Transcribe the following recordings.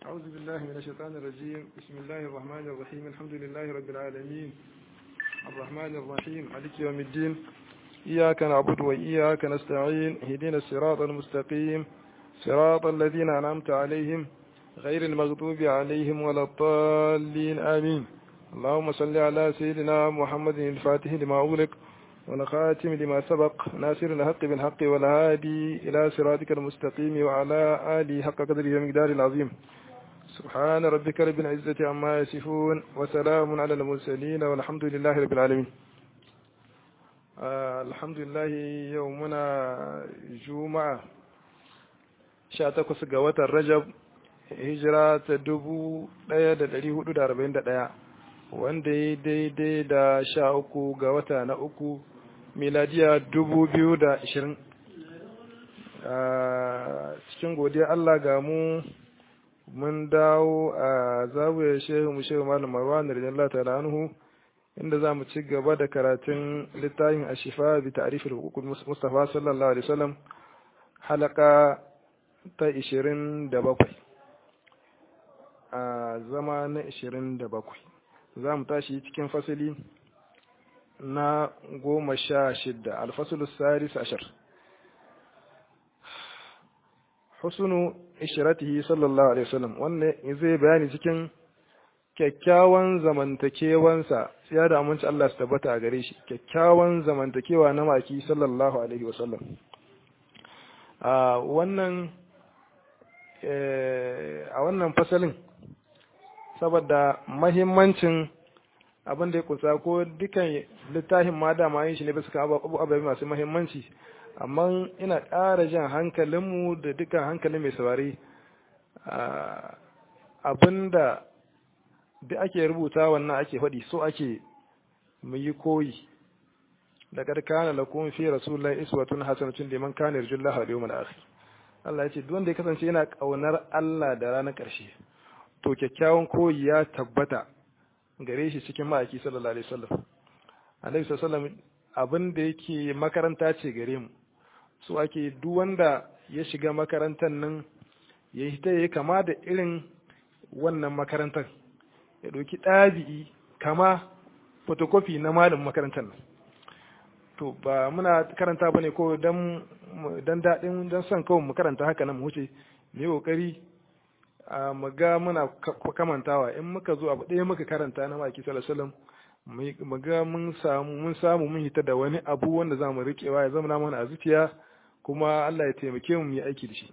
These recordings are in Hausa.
أعوذ بالله من الشيطان الرجيم بسم الله الرحمن الرحيم الحمد لله رب العالمين الرحمن الرحيم مالك يوم الدين إياك نعبد وإياك نستعين اهدنا الصراط المستقيم صراط الذين أنعمت عليهم غير المغضوب عليهم ولا الضالين آمين اللهم صل على سيدنا محمد الفاتح لما أغلق والخاتم لما سبق ناصر الحق بالحق والهادي إلى صراطك المستقيم وعلى آله حق قدره ومقدار العظيم سبحان ربك رب العزة عما يصفون وسلام على المرسلين والحمد لله رب العالمين آه الحمد لله يومنا جمعة شاتكوس قوة الرجب hijira ta dubu ɗaya da ɗari hudu da arba'in da ɗaya wanda ya daidai da sha uku ga wata na uku miladiya dubu biyu da ashirin cikin godiya Allah ga mu mun dawo a zawiyar shehu mu shehu malam marwan radiyallahu ta'ala anhu inda za mu ci gaba da karatun littafin ashifa bi ta'rifil hukukul mustafa sallallahu alaihi wasallam halaka ta ishirin da bakwai a zama na ishirin da bakwai za mu tashi cikin fasili na goma sha shidda alfasulus saris ashar husnu ishiratihi sallallahu alaihi wasallam wannan zai bayani cikin kyakkyawan zamantakewansa ya da aminci Allah su tabbata a gare shi kyakkyawan zamantakewa na maki sallallahu alaihi wasallam a wannan a wannan fasalin saboda mahimmancin abin da ya kusa ko dukan littafin ma dama yin shi ne bisa ababai masu mahimmanci amma ina ƙara jan hankalinmu da dukan hankalin mai saurari abin da da ake rubuta wannan ake faɗi so ake mu yi koyi da kana lakum fi rasulillahi iswatun hasanatun liman kana yarjullaha wal yawmal akhir Allah ya ce duk wanda ya kasance yana kaunar Allah da ranar ƙarshe to kyakkyawan koyi ya tabbata gare shi cikin ma'aiki sallallahu alaihi wasallam annabi sallallahu alaihi abin da yake makaranta ce gare mu so ake duk wanda ya shiga makarantar nan ya yi ta yi kama da irin wannan makarantar ya ɗauki ɗabi'i kama fotokofi na malin makarantar nan to ba muna karanta bane ko dan dan daɗin dan son kawai mu karanta haka nan mu wuce mu yi ƙoƙari mu ga muna kamantawa in muka zo abu ɗaya muka karanta na maki sallallahu alaihi wasallam mu ga mun samu mun samu mun hita da wani abu wanda za mu riƙewa ya zama mana a zuciya kuma Allah ya taimake mu yi aiki da shi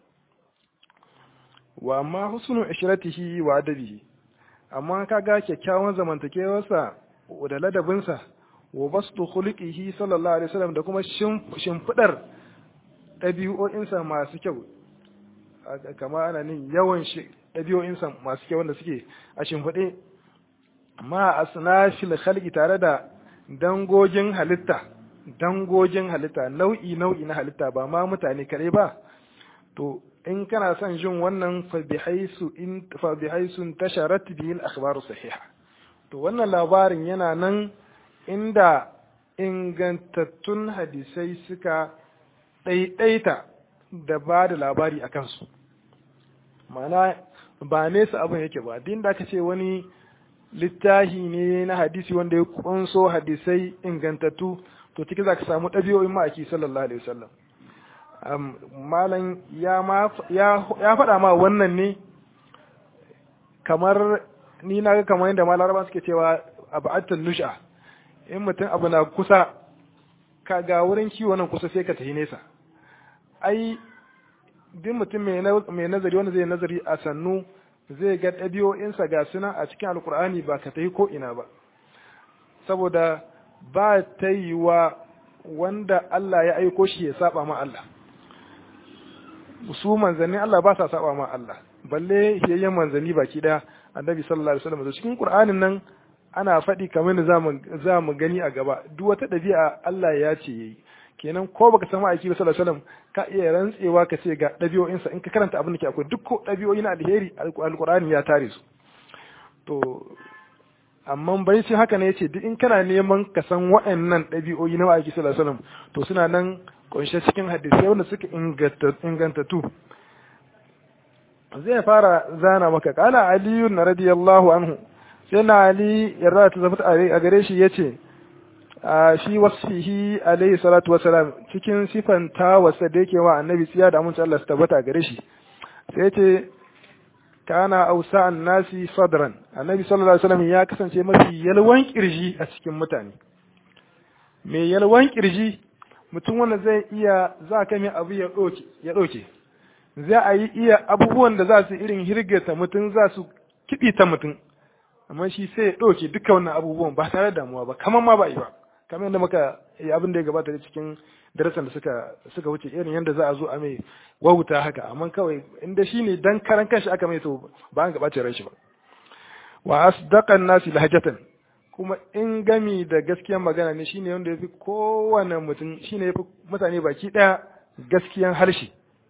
wa amma husnu ishratihi wa adabihi amma kaga kyakkyawan zamantakewarsa da ladabinsa wa bastu khuluqihi sallallahu alaihi wasallam da kuma shimfidar ɗabi'o'insa masu kyau kama ana nin yawan ɗabi'o'insa masu kyau wanda suke a shimfiɗe ma asnafil khalqi tare da dangogin halitta dangogin halitta nau'i nau'i na halitta ba ma mutane kare ba to in kana son jin wannan fa bihaisu in fa bihaisu tasharat bihi al-akhbaru sahiha to wannan labarin yana nan inda ingantattun hadisai suka ɗaiɗaita da ba da labari a kansu ma'ana ba nesa abin yake ba din da aka ce wani littahi ne na hadisi wanda ya kunso hadisai ingantattu to ciki za ka samu ɗabi'o'in ma'aiki sallallahu alaihi wasallam malam ya faɗa ma wannan ne kamar ni na ga kamar yadda malaraba suke cewa abu attan nusha in mutum abu na kusa ka ga wurin kiwo nan kusa sai ka tafi nesa ai duk mutum mai nazari wanda zai nazari a sannu zai ga ɗabi'o'insa ga suna a cikin alkur'ani ba ka tafi ko ina ba saboda ba ta yi wa wanda Allah ya aiko shi ya saba ma Allah su manzanni Allah ba sa saba ma Allah balle yayyen manzanni baki daya annabi sallallahu alaihi wasallam cikin qur'anin nan ana faɗi kamar da za mu gani a gaba duk wata ɗabi'a Allah ya ce yayi kenan ko baka san ma'aiki ba sallallahu alaihi wasallam ka iya rantsewa ka ce ga ɗabi'o'insa in ka karanta abin da ke akwai duk ɗabi'o'i na alheri alqur'ani ya tare su to amma bai ce haka ne yace duk in kana neman ka san waɗannan ɗabi'o'i na ma'aiki sallallahu alaihi wasallam to suna nan kunshe cikin hadisai wanda suka ingantattu zai fara zana maka kala aliyu na radiyallahu anhu sai na ali yarda ta zafi a gare shi ya ce a shi wasfihi alaihi salatu wasalam cikin sifanta wasa da yake wa annabi tsiya da amince Allah su tabbata a gare shi sai ce kana ausa nasi sadran annabi sallallahu alaihi wasallam ya kasance mafi yalwan kirji a cikin mutane mai yalwan kirji mutum wanda zai iya za ka mai abu ya ɗauke ya ɗauke za a yi iya abubuwan da za su irin hirgata mutum za su kiɗita mutum amma shi sai ya ɗauke duka wannan abubuwan ba tare da damuwa ba kamar ma ba yi ba kamar yadda muka yi abin da ya gabata da cikin darasan da suka suka wuce irin yadda za a zo a mai wahuta haka amma kawai inda shi ne dan karan kanshi aka mai to ba an gabace ran shi ba wa asdaqan nasi lahjatan kuma in gami da gaskiyan magana ne shine wanda yafi kowane mutum shine yafi mutane baki daya gaskiyan harshe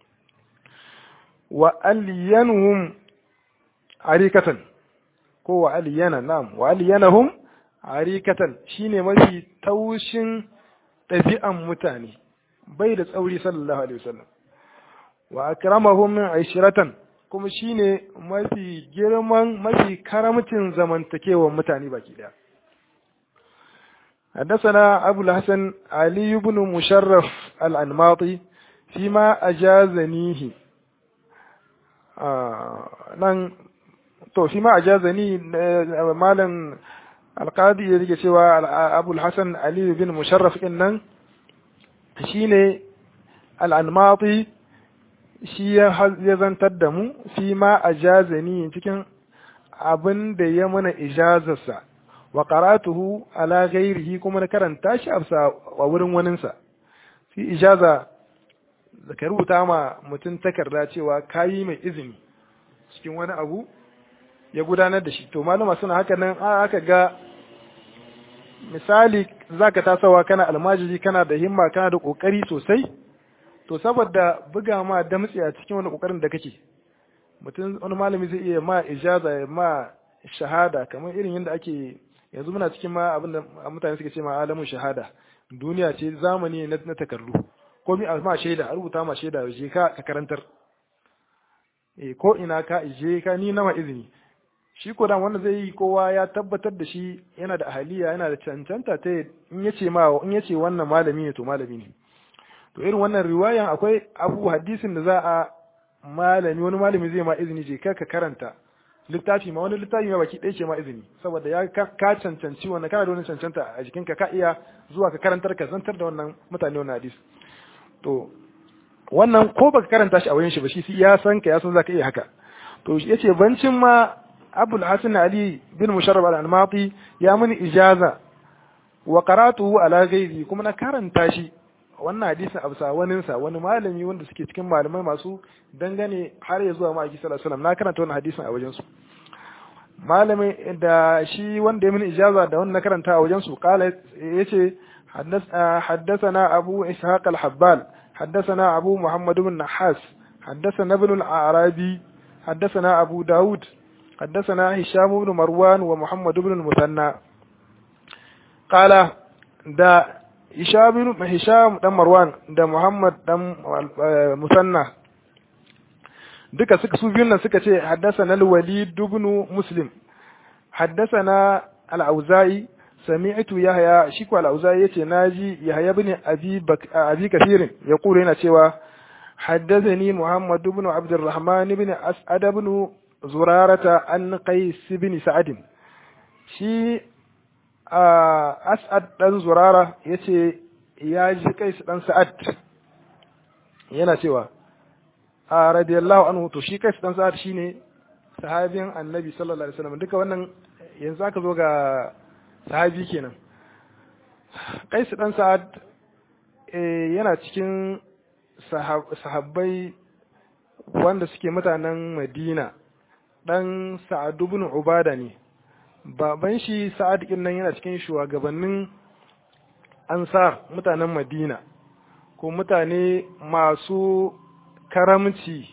wa aliyanuhum arikatan ko wa aliyana na'am wa aliyanahum arikatan shine mafi taushin ɗabi'an mutane bai da tsauri sallallahu alaihi wasallam wa akramahum min aishiratan kuma shine mafi girman mafi karamcin zamantakewar mutane baki daya حدثنا أبو الحسن علي بن مشرف الأنماطي فيما أجازنيه nan to fi ma ajazani malam alqadi ya rike cewa abul hasan ali bin musharraf din nan shine al-anmati shi ya zantar da mu fi ma ajazani cikin abin da ya mana ijazarsa wa qara'atuhu ala ghairihi kuma na karanta shi a wurin waninsa fi ijaza da ka rubuta ma mutum takarda cewa kayi mai izini cikin wani abu ya gudanar da shi to malama suna haka nan aka ga misali zaka tasawa kana almajiri kana da himma kana da kokari sosai to saboda buga ma damtsi a cikin wani kokarin da kake mutum wani malami zai iya ma ijaza ya ma shahada kamar irin yadda ake yanzu muna cikin ma abin da mutane suke ce ma alamun shahada duniya ce zamani na takardu ko mi a ma shaida a rubuta ma shaida je ka ka karantar eh ko ina ka je ka ni nama izini shi ko dan wanda zai yi kowa ya tabbatar da shi yana da ahaliya yana da cancanta ta in yace ma in yace wannan malami ne to malami ne to irin wannan riwayan akwai abu hadisin da za a malami wani malami zai ma izini je ka ka karanta littafi ma wani littafi ma baki ɗaya ce ma izini saboda ya ka cancanci wannan kana da wani cancanta a jikinka ka iya zuwa ka karantar ka zantar da wannan mutane wannan hadisi to wannan ko baka karanta shi a wayan shi ba shi ya san ka ya san zaka iya haka to yace bancin ma Abul Hasan Ali bin Musharraf al-Almati ya mini ijaza wa qara'tuhu ala ghairi kuma na karanta shi wannan hadisin absa wanin sa wani malami wanda suke cikin malamai masu dangane har ya zuwa ma'aiki sallallahu alaihi wasallam na karanta wannan hadisin a wajen su malami da shi wanda ya mini ijaza da wannan na karanta a wajen su kala yace حدثنا أبو إسحاق الحبال حدثنا أبو محمد بن نحاس حدثنا ابن الأعرابي حدثنا أبو داود حدثنا هشام بن مروان ومحمد بن المثنى قال دا هشام بن هشام بن مروان دا محمد بن مثنى duka suka su biyun nan suka ce haddasa na walid ibn muslim haddasa na al-auza'i sami'tu yahya shi ko al-auza'i yace naji yahya ibn abi abi kathir yaqulu yana cewa haddathani muhammad ibn abd الرحمن ibn as'ad ibn zurarata an qais ibn sa'ad shi as'ad dan zurara yace ya ji qais dan sa'ad yana cewa a radiyallahu anhu to shi qais dan sa'ad shine sahabin annabi sallallahu alaihi wasallam duka wannan yanzu aka zo ga sahabi kenan Qais dan Sa'ad yana cikin sahabbai wanda suke mutanen Madina dan Sa'ad ibn Ubada ne baban shi Sa'ad din nan yana cikin shugabannin Ansar mutanen Madina ko mutane masu karamci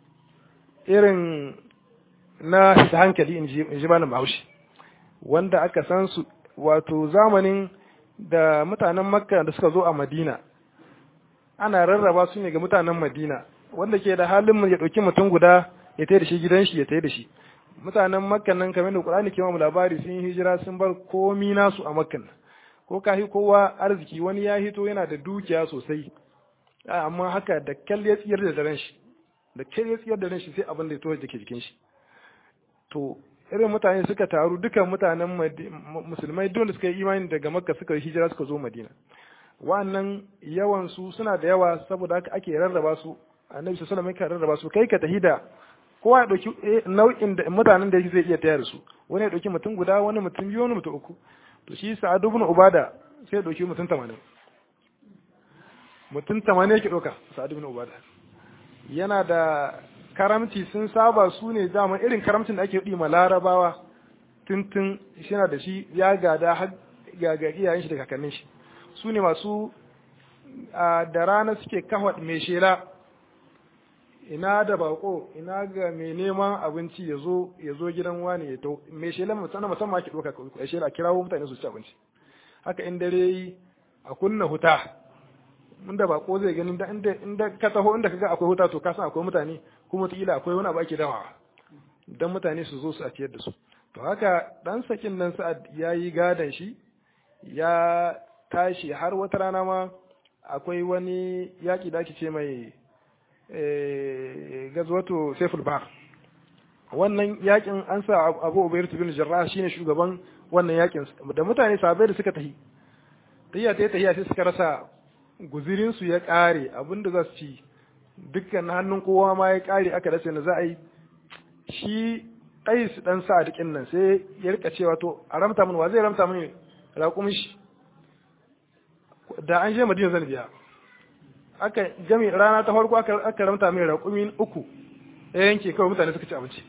irin na hankali in ji malam Bahaushe wanda aka san su wato zamanin da mutanen makka da suka zo a madina ana rarraba su ne ga mutanen madina wanda ke da halin ya ɗauki mutum guda ya tayi da shi gidan shi ya tayi da shi mutanen makkan nan kamar da qur'ani ke mu labari sun yi hijira sun bar komi nasu a makkan ko kahi kowa arziki wani ya hito yana da dukiya sosai amma haka da kyal ya tsiyar da daren shi da kyal ya tsiyar da daren shi sai abin da ya towa dake jikin shi to irin mutane suka taru dukan mutanen musulmai don da suka yi imani daga makka suka hijira suka zo madina wa'annan yawan su suna da yawa saboda haka ake rarraba su annabi sallallahu alaihi wasallam rarraba su kai ka tahida kowa ya dauki nau'in da mutanen da zai iya tayar su wani ya dauki mutum guda wani mutum biyu wani mutum uku to shi sa'ad ibn ubada sai ya dauki mutum 80 mutum 80 yake dauka sa'ad ibn ubada yana da karamci sun saba su ne dama irin karamcin da ake yi ma larabawa tuntun shi na da shi ya gada har ga iyayen shi da kakannin shi su ne masu da rana suke kawo mai shela ina da bako ina ga mai neman abinci ya zo ya zo gidan wani ya tau mai shela musamman musamman ake ɗauka ya shela kirawo mutane su ci abinci haka in dare yi a kunna huta inda bako zai gani inda inda ka taho inda kaga akwai huta to ka san akwai mutane kuma wataƙila akwai wani abu ake dawa dan mutane su zo su a ciyar da su to haka dan sakin nan sa'ad ya yi gadon shi ya tashi har wata rana ma akwai wani yaƙi da ake ce mai gazwato saiful bar wannan yakin an sa abu ubayr bin jarrah shine shugaban wannan yakin da mutane sahabbai da suka tahi tahiya ta tahiya sai suka rasa guzirin su ya kare abinda za su ci dukkan hannun kowa ma ya kare aka rasa na za a yi shi Qais dan sa dikin nan sai ya rika cewa to a ramta mun wa zai ramta mun raƙumin shi da an je Madina zan biya aka jami rana ta farko aka aka ramta mai raƙumin uku ya yanke kawai mutane suka ci abinci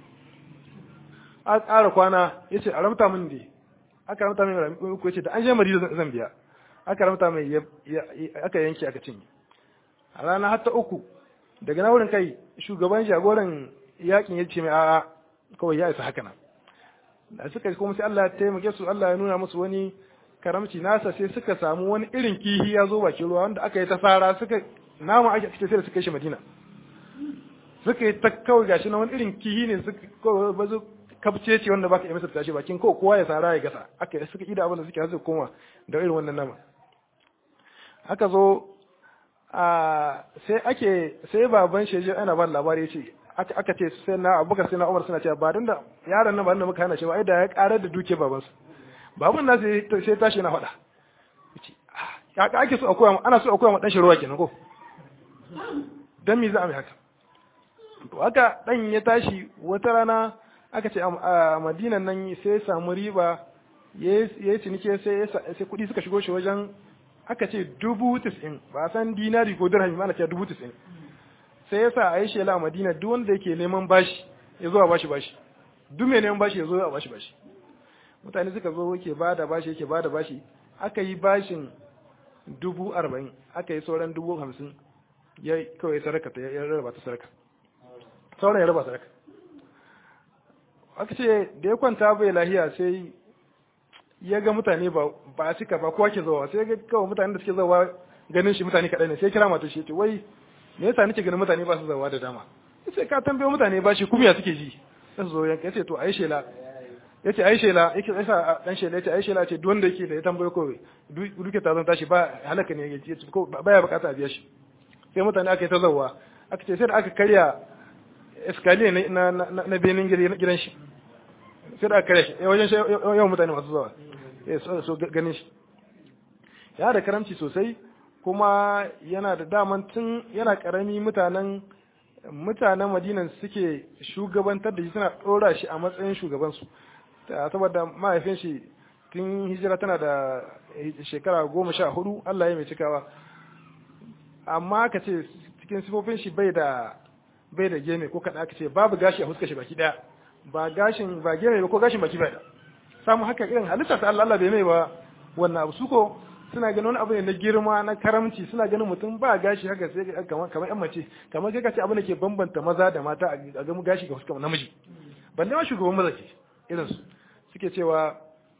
a ƙara kwana ya ce a ramta min dai aka ramta mai raƙumin uku ya ce da an je Madina zan biya aka ramta mai aka yanke aka cinye a rana har ta uku daga na wurin kai shugaban jagoran yakin ya ce mai a'a kawai ya isa haka nan da suka kuma sai Allah ya taimake su Allah ya nuna musu wani karamci nasa sai suka samu wani irin kihi ya zo bakin ruwa wanda aka yi ta fara suka nama ake ake sai da suka yi shi Madina suka yi ta kawai gashi na wani irin kihi ne suka kawai bazu kabce ce wanda baka yi masa tashi bakin kawai kowa ya sara ya gasa aka suka ida abin da suke hasu koma da irin wannan nama aka zo a sai ake sai baban shi ana ba labari ya ce aka ce sai na abubakar sai na umar suna cewa ba don da yaron nan ba da muka hana shi ba ai da ya karar da duke babansu baban na sai tashi na faɗa ya ka ake so a koya ana so a koya ma dan shi ruwa kenan ko dan me za a mai haka to haka dan ya tashi wata rana aka ce a madinan nan sai ya samu riba ya yi cinike sai sai kuɗi suka shigo shi wajen aka ce dubu tis'in ba san dinari ko dirhami ma ana ce dubu tis'in sai ya sa a yi shela a madina duk wanda yake neman bashi ya zo a bashi bashi duk mai neman bashi ya zo a bashi bashi mutane suka zo yake ba da bashi yake ba da bashi aka yi bashin dubu arba'in aka yi sauran dubu hamsin ya kawai saraka ta ya rarraba ta saraka sauran ya raba saraka aka ce da ya kwanta bai lahiya sai ya ga mutane ba a cika ba kowa ke zawa sai ya ga kawai mutane da suke zawa ganin shi mutane kaɗai ne sai kira mata shi ya ce wai me yasa nake ganin mutane ba su zawa da dama yace ka tambaye mutane ba shi kuma ya suke ji sai zo yanka yace to ayi shela yace ayi shela yake yasa dan shela yace ayi shela ce duk wanda yake da ya tambaye ko duke ta zan tashi ba halaka ne yace ko baya bukata a biya shi sai mutane aka yi ta zawa aka ce sai da aka karya escalier na na na benin gidan shi sai da aka karya shi wajen yawan mutane masu zawa so ganin shi ya da karamci sosai kuma yana da daman tun yana karami mutanen mutanen madinan suke shugabantar da shi suna ɗora shi a matsayin shugabansu saboda mahaifin shi tun hijira tana da shekara goma sha hudu Allah ya mai cikawa amma aka ce cikin sifofin shi bai da bai da gene ko kaɗa aka ce babu gashi a huskar shi baki ɗaya ba gashin ba gene ba ko gashin baki bai da samu haka irin halitta ta Allah Allah bai mai ba wannan abu suko suna ganin wani abu ne na girma na karamci suna ganin mutum ba gashi haka sai kamar kamar yan mace kamar kai kace abu ne ke bambanta maza da mata a ga gashi ga fuskar namiji balle ma shugaban maza ke irin su suke cewa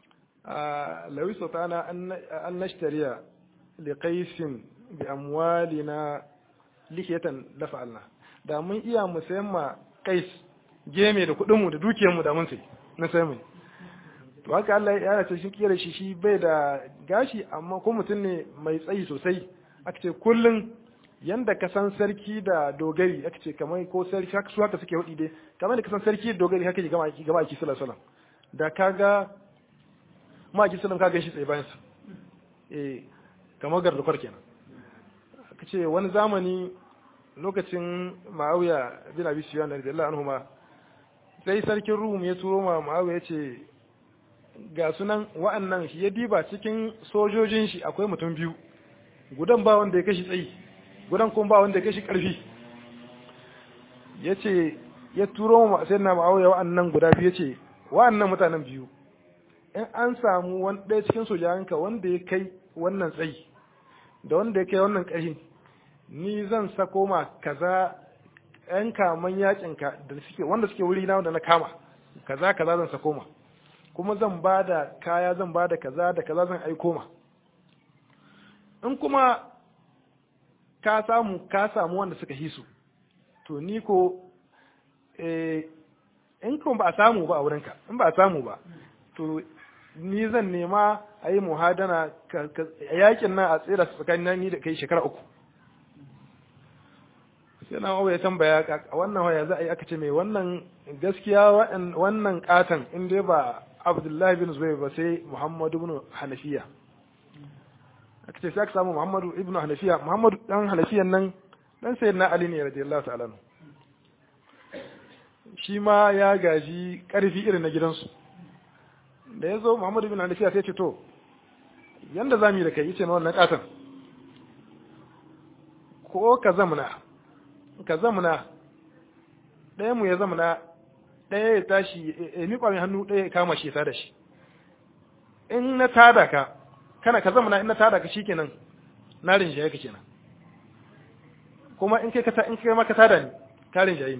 lawi sultana an nashtariya li qaisin bi amwalina lihiyatan la fa'alna da mun iya mu sayan ma qais geme da kuɗin mu da dukiyar mu da mun sai na sai mu to haka Allah ya ce shi kiyar shi shi bai da gashi amma ko mutum ne mai tsayi sosai aka ce kullun yanda ka san sarki da dogari aka ce kamar ko sarki haka su haka suke hudi dai kamar da ka san sarki da dogari haka ke gama aiki gama aiki sallallahu alaihi wasallam da kaga ma aiki sallallahu kaga shi tsaye bayan sa eh kamar gardukwar kenan aka ce wani zamani lokacin Muawiya bin Abi Sufyan radiyallahu anhu ma sai sarkin Rum ya turo ma Muawiya ce ga sunan wa'annan shi ya diba cikin sojojin shi akwai mutum biyu gudan ba wanda ya kashi tsayi gudan kuma ba wanda ya kashi karfi yace ya turo ma sai na Muawiya wa'annan guda biyu yace wa'annan mutanen biyu in an samu wani ɗaya cikin sojawanka wanda ya kai wannan tsayi da wanda ya kai wannan ƙarfi ni zan sako ma kaza ƴan kaman yakinka da suke wanda suke wuri na wanda na kama kaza kaza zan sako ma kuma zan ba da kaya zan ba da kaza da kaza zan aiko ma in kuma ka samu ka samu wanda suka hisu to ni ko in kuma ba a samu ba a wurinka in ba a samu ba to ni zan nema a yi muhadana a yakin nan a tsira tsakanin ni da kai shekara uku sai na ya tambaya a wannan waya za a yi aka ce mai wannan gaskiya wannan katon in dai ba abdullahi bin zubair ba sai muhammadu bin hanafiya aka ce sai aka samu muhammadu ibn hanafiya muhammadu dan hanafiyan nan dan sayyidina ali ne radiyallahu ta'ala shi ma ya gaji karfi irin na gidansu da ya zo Muhammadu bin Hanafiya sai ce to yanda zamu yi da kai yace na wannan katan ko ka zamna ka zamna ɗaya mu ya zamna ɗaya ya tashi ya miƙa mai hannu ɗaya ya kama shi ya da shi in na tada ka kana ka zamna in na tada ka shikenan na rinjaye ka kenan kuma in kai ka in kai ma ka tada ni ka rinjaye ni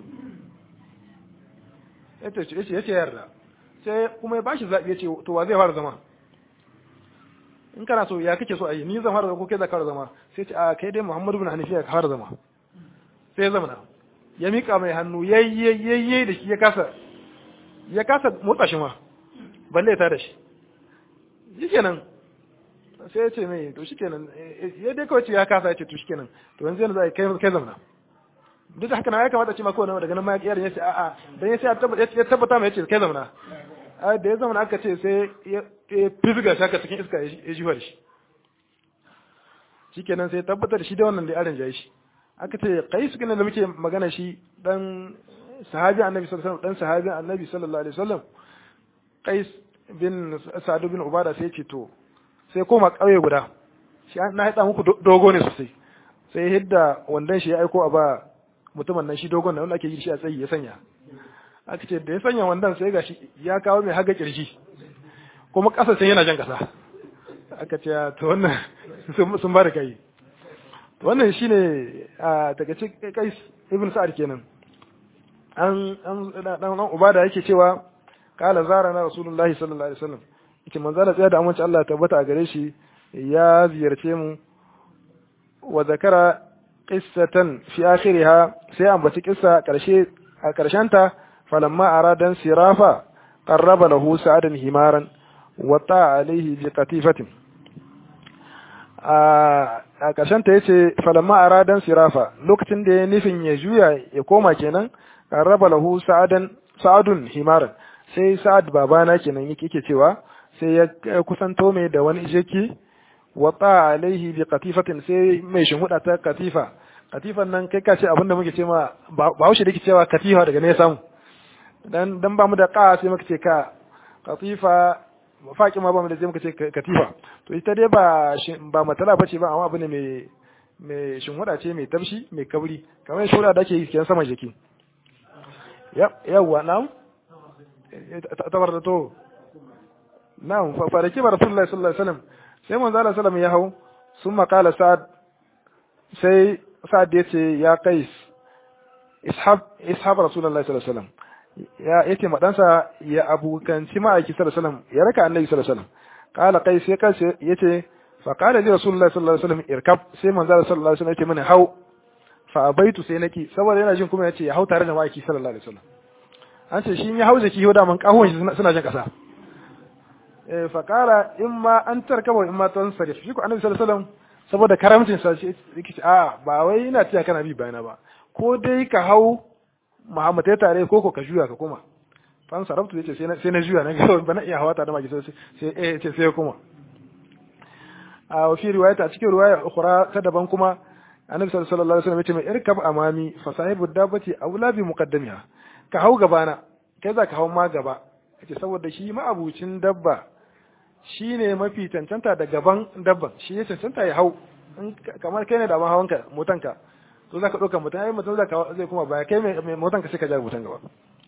yace yace yarda sai kuma ya bashi zaɓi ya ce to wa zai fara zama in kana so ya kake so a yi ni zan fara zama ko kai za ka fara zama sai ce a kai dai Muhammadu bin Hanifiya ka fara zama sai ya zama na ya mika mai hannu yayyayyayye da shi ya kasa ya kasa motsa shi ma balle ya tada shi shikenan sai ya ce mai to shikenan ya dai kawai ce ya kasa ya ce to shikenan to yanzu yanzu za kai kai zamana duk da haka na ya kamata ce ma kowane daga nan ma ya ya ce a'a dan ya sai ya tabbata mai ya ce kai zamana da ya zama aka ce sai ya fizga shaka cikin iska ya jiwa da shi shikenan sai tabbatar da shi da wannan da arin jayi shi aka ce kai su da muke magana shi dan sahabi annabi sallallahu alaihi wasallam dan sahabi annabi sallallahu alaihi wasallam qais bin sa'd bin ubada sai ce to sai koma kauye guda shi na haɗa muku dogo ne sosai sai hidda wandan shi ya aiko a ba mutumin nan shi dogon nan wanda ake yi shi a tsayi ya sanya aka ce da ya sanya wandan sai gashi ya kawo mai haga kirji kuma ƙasa sai yana jan ƙasa aka ce to wannan sun ba da kai wannan shine a daga cikin kai ibn sa'ad kenan an an dan ubada yake cewa qala zarana rasulullahi sallallahu alaihi wasallam yake manzo da tsaya da amince Allah ya tabbata a gare shi ya ziyarce mu wa zakara qissatan fi akhiriha sai ambaci kissa karshe a karshenta falamma aradan sirafa qarraba lahu sa'adan himaran wa ta alaihi bi qatifatin a karshenta yace falamma aradan sirafa lokacin da ya nufin ya juya ya koma kenan qarraba lahu sa'adan sa'adun himaran sai sa'ad babana kenan yake cewa sai ya kusanto mai da wani jeki wata alaihi bi katifatin sai mai shinhuda ta katifa katifan nan kai kace abin da muke ce ma ba haushe da ke cewa katifa daga ne ya samu dan dan ba mu da ka sai muka ce ka katifa mafaki ma ba mu da sai muka ce katifa to ita dai ba ba matala bace ba amma abu ne mai mai shinhuda ce mai tafshi mai kabri kamar shura da ake yi kiyan saman jiki yawwa na'am tabar da to na'am fa faraki ba rasulullahi sallallahu alaihi wasallam sai manzo Allah sallallahu ya hau sun makala sa'ad sai sa'ad ya ce ya kais ishab ishab rasulullahi sallallahu alaihi wasallam ya yace madansa ya abukanci ma'aiki sallallahu alaihi wasallam ya raka annabi sallallahu alaihi wasallam qala qais sai kais yace fa qala li rasulullahi sallallahu alaihi wasallam irkab sai manzo Allah sallallahu alaihi wasallam yace mana hau fa abaitu sai naki saboda yana jin kuma yace ya hau tare da ma'aiki sallallahu alaihi wasallam an ce shi ya hauze ki da man kahon shi suna jan kasa eh fa qala imma an tarkaba imma tansarif shi ko annabi sallallahu alaihi wasallam saboda karamcin sa shi yake a ba wai ina tiya kana bi bayana ba ko dai ka hau Muhammad ya tare ko ko ka juya ka koma fan sarabtu yace sai na sai na juya na ga ba na iya hawa ta da maki sai sai eh ce sai kuma a fi riwayata a cikin riwaya ukhra ta daban kuma annabi sallallahu alaihi wasallam yace mai irkab amami fa sahibu dabbati aula bi muqaddamiha ka hau gabana kai za ka hau ma gaba yace saboda shi ma'abucin dabba shine mafi cancanta da gaban dabban shi ya cancanta ya hau kamar kai ne da ma hawanka motanka to zaka dauka mutan ai mutan zaka zai kuma baya kai mai motanka sai ka ja mutan gaba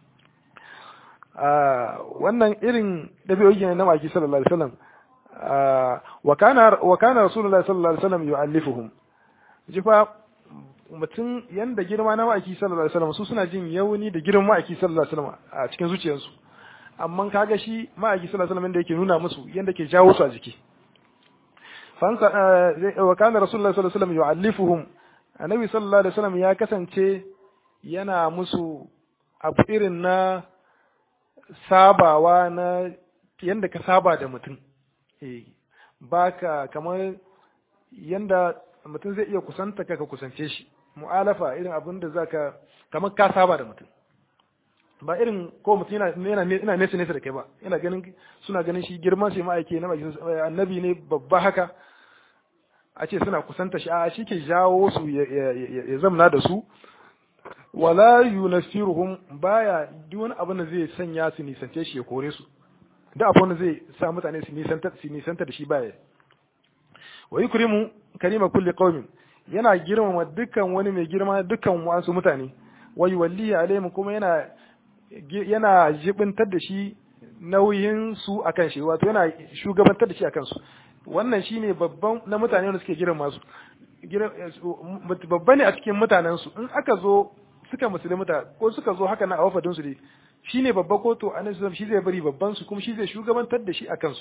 a wannan irin dabi'o'i ne na maki sallallahu alaihi wasallam wa kana wa kana rasulullahi sallallahu alaihi wasallam yu'allifuhum jifa mutum yanda girma na ma'aiki sallallahu alaihi wasallam su suna jin yauni da girman ma'aiki sallallahu alaihi wasallam a cikin zuciyarsu amma kaga shi ma'aiki sallallahu alaihi wasallam yanda yake nuna musu yanda ke jawo su a jiki fansa wa kana rasulullahi sallallahu alaihi wasallam yu'allifuhum annabi sallallahu alaihi wasallam ya kasance yana musu abu irin na sabawa na yanda ka saba da mutum eh baka kamar yanda mutum zai iya kusanta ka ka kusance shi mu'alafa irin abin da zaka kamar ka saba da mutum ba irin ko mutum yana yana ina nesa nesa da kai ba ina ganin suna ganin shi girman shi ma'aike na annabi ne babba haka a ce suna kusanta shi a shi ke jawo su ya zamna da su wala yunasiruhum baya duk wani abin da zai sanya su nisance shi ya kore su da abin da zai sa mutane su nisanta su nisanta da shi baya wa yukrimu karima kulli qaumin yana girmama dukkan wani mai girma dukkan wasu mutane wa yuwalli alaihim kuma yana yana jibintar da shi nauyin su akan shi wato yana shugabantar da shi akan su wannan shine babban na mutane wanda suke girma su babba ne a cikin mutanen su in aka zo suka musulunta ko suka zo haka na a wafadin su dai shine babba ko to annabi shi zai bari babban su kuma shi zai shugabantar da shi akan su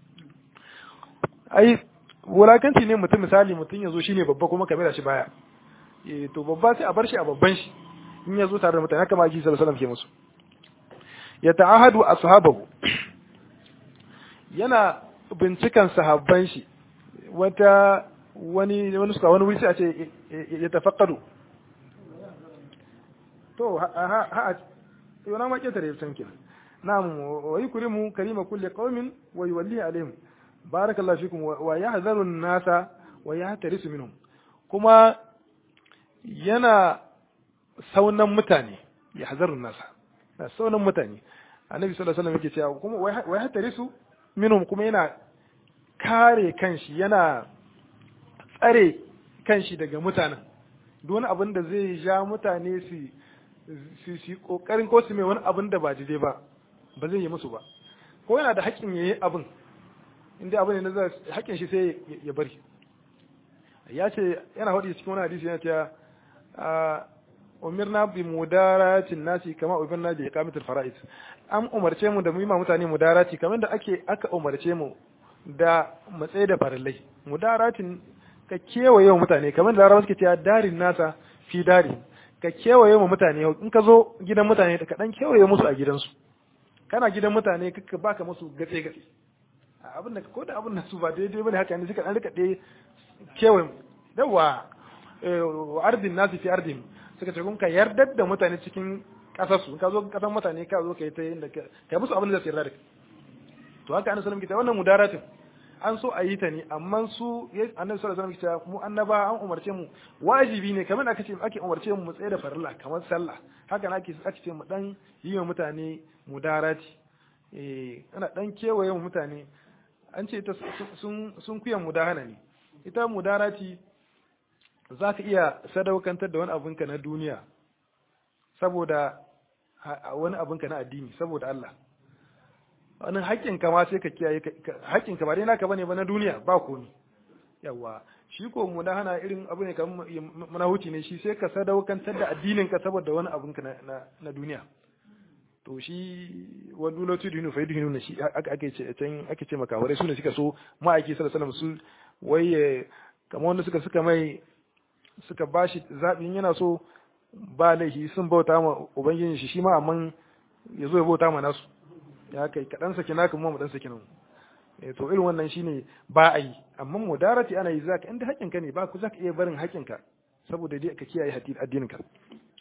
ai wulakanci ne mutum misali mutum ya zo shine babba kuma kamar shi baya eh to babba sai a bar shi a babban shi in ya zo tare da mutane haka ma ji sallallahu alaihi wasallam ke musu ya ta'ahadu ashabahu yana bincikan sahabban shi wata wani wani suka wani wuri sai a ce ya tafaqqadu to ha ha yana ma ketare san kenan na'am wa yukrimu karima kulli qaumin wa yuwalli alaihim barakallahu fikum wa yahzaru an-nasa wa yahtarisu minhum kuma yana saunan mutane yahzaru an-nasa saunan mutane annabi sallallahu alaihi wasallam yake cewa kuma wa yahtarisu minhum kuma yana kare kanshi yana tsare kanshi daga mutanen duk wani abin da zai ja mutane su su su kokarin ko su mai wani abin da ba daidai ba ba zai yi musu ba ko yana da haƙƙin yayi abin inda abin ne na haƙƙin shi sai ya bari ya ce yana faɗi cikin wani hadisi yana cewa umirna bi mudaratin nasi kama umirna bi iqamatil fara'id an umarce mu da mu yi ma mutane mudarati kamar da ake aka umarce mu da matsayi da farillai mudaratin ka kewaye wa mutane kamar da larabawa suke cewa darin nasa fi dari ka kewaye wa mutane in ka zo gidan mutane ka dan kewaye musu a gidansu kana gidan mutane ka baka musu gatse gatse abin da ko da abin da su ba daidai bane haka ne suka dan rika dai kewaye yawa wa ardin nasi fi ardin suka ce kun ka yardar da mutane cikin kasar su ka zo kasar mutane ka zo ka yi ta yin da ka musu abin da zai yarda da to haka annabi sallallahu alaihi wasallam wannan mudaratin an so a yi ta ne amma su annabi sallallahu alaihi wasallam mu annaba an umarce mu wajibi ne kamar aka ce ake umarce mu tsaye da farilla kamar sallah haka ake ake ce mu dan yi wa mutane mudarati eh ana dan kewaye mu mutane an ce ta sun sun kuyan mudahana ne ita mudarati za ka iya sadaukantar da wani abinka na duniya saboda wani abinka na addini saboda Allah wani haƙƙinka ma sai ka kiyaye haƙƙinka ba dai naka bane ba na duniya ba komi yawa shi ko mu na hana irin abu ne kamar muna huci ne shi sai ka sadaukantar da addinin ka saboda wani abinka na na duniya to shi wa dole tu dinu fa dinu ne shi ake ce can ake ce maka wai su ne suka so ma'aiki sallallahu alaihi wasallam su wai kamar wanda suka suka mai suka bashi zaɓin yana so ba laifi sun bauta ma ubangijin shi shi ma amma ya zo ya bauta ma nasu ya kai ka dan saki naka mu mu dan saki nan eh to irin wannan shine ba a yi amma mudarati ana yi zaka inda haƙin ka ne ba ku zaka iya barin haƙin ka saboda dai ka kiyaye addinin ka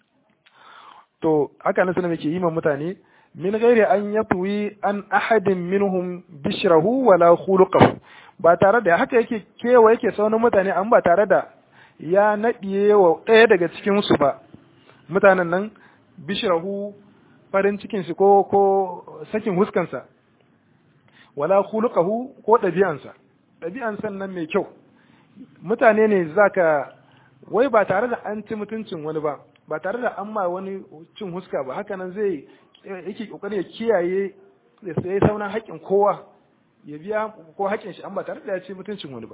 to haka nan sunan yake yi ma mutane min ghairi an yatwi an ahadin minhum bishrahu wala khuluquhu ba tare da haka yake kewa yake sauran mutane an ba tare da ya naɗiye wa ɗaya daga cikin su ba mutanen nan bishrahu farin cikin shi ko ko sakin huskansa wala khuluquhu ko ɗabi'ansa ɗabi'ansa nan mai kyau mutane ne zaka wai ba tare da an ci mutuncin wani ba ba tare da an ma wani cin huska ba haka nan zai yake kokarin ya kiyaye ya sai sauran haƙƙin kowa ya biya ko haƙƙin shi an ba tare da ya ci mutuncin wani ba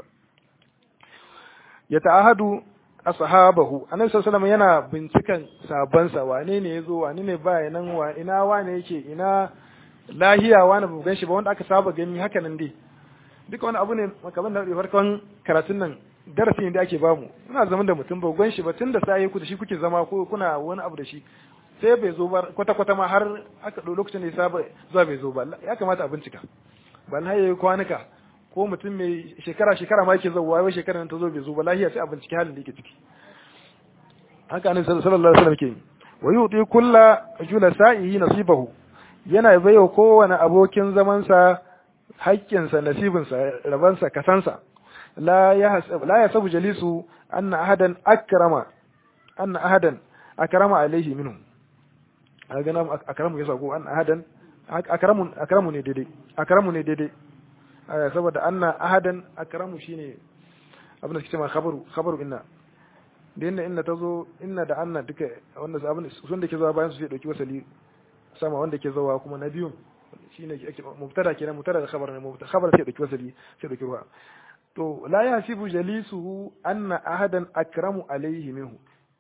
ya ta'ahadu ashabahu annabi sallallahu yana bincikan sabansa wane ne yazo wane ne baya nan wa ina wane yake ina lahiya wani ba gan shi ba wanda aka saba gani haka nan dai duka wani abu ne kamar da farkon karatun nan darasi ne da ake bamu muna zaman da mutum ba gan shi ba tun da sai ku da shi kuke zama ko kuna wani abu da shi sai bai zo ba kwata kwata ma har aka ɗau lokacin da ya saba zuwa bai zo ba ya kamata a bincika ba na yayi kwanuka ko mutum mai shekara shekara ma yake zuwa wai shekara nan ta zo bai zo ba lahiya sai a bincike halin da yake ciki haka annabi sallallahu alaihi wasallam ke wa yuti kulla julasa'ihi nasibahu yana baiwa kowane abokin zamansa haƙƙinsa nasibinsa rabansa kasansa la ya la ya sabu jalisu anna ahadan akrama anna ahadan akrama alaihi minhum a gana akramu yasa ko anna ahadan akramu akramu ne daidai akramu ne daidai saboda anna ahadan akramu shine abin da suke cewa khabaru khabaru inna da inna inna tazo inna da anna duka wanda abin sun da ke zuwa bayan su sai dauki wasali sama wanda ke zuwa kuma na biyun shine mubtada kenan mubtada da khabar ne mubtada khabar sai dauki wasali sai dauki ruwa to la yasibu jalisuhu anna ahadan akramu alayhi minhu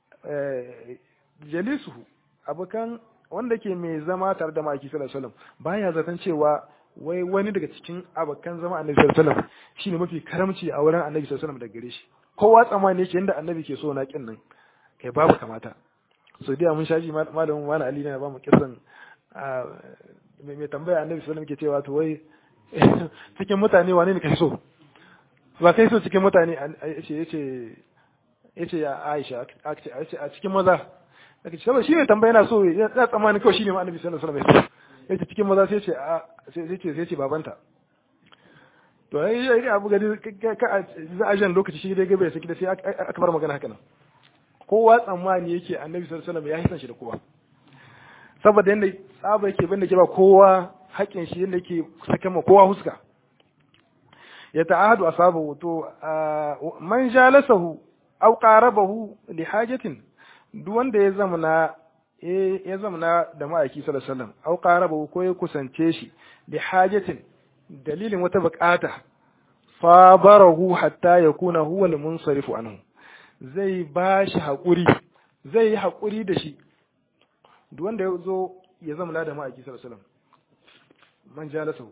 jalisuhu abukan wanda ke mai zama tare da maki sallallahu alaihi wasallam baya zaton cewa wai wani daga cikin abokan zama annabi sallallahu alaihi wasallam shine mafi karamci a wurin annabi sallallahu alaihi wasallam da gare shi kowa tsammani yake yanda annabi ke so na kin nan kai babu kamata so dai mun shaji malamin wani ali ne ba mu kisan mai tambaya annabi sallallahu alaihi wasallam ke cewa to wai cikin mutane wane ne kai so ba kai so cikin mutane yace yace yace ya Aisha a cikin maza aka ce saboda shi ne tambaya yana so ya tsammani kawai shine ma annabi sallallahu alaihi wasallam yace cikin maza sai ce sai ce sai ce babanta to ai ai abu gadi ka za a jan lokaci shi dai gabe sai da sai aka bar magana haka nan kowa tsammani yake annabi sallallahu alaihi wasallam ya hisan shi da kowa saboda yanda tsaba yake banda ke ba kowa haƙin shi yanda yake saka ma kowa huska ya ta'ahadu asabahu to man jalasahu aw qarabahu li hajatin duk wanda ya zamana ya zamana da ma'aiki sallallahu alaihi wasallam aw qarabahu ko ya kusance shi li hajatin dalilin wata bukata fabarahu hatta yakuna huwa al-munsarifu anhu zai ba shi haƙuri zai yi haƙuri da shi duk wanda ya zo ya zama da ma'aiki sallallahu alaihi wasallam man jalasa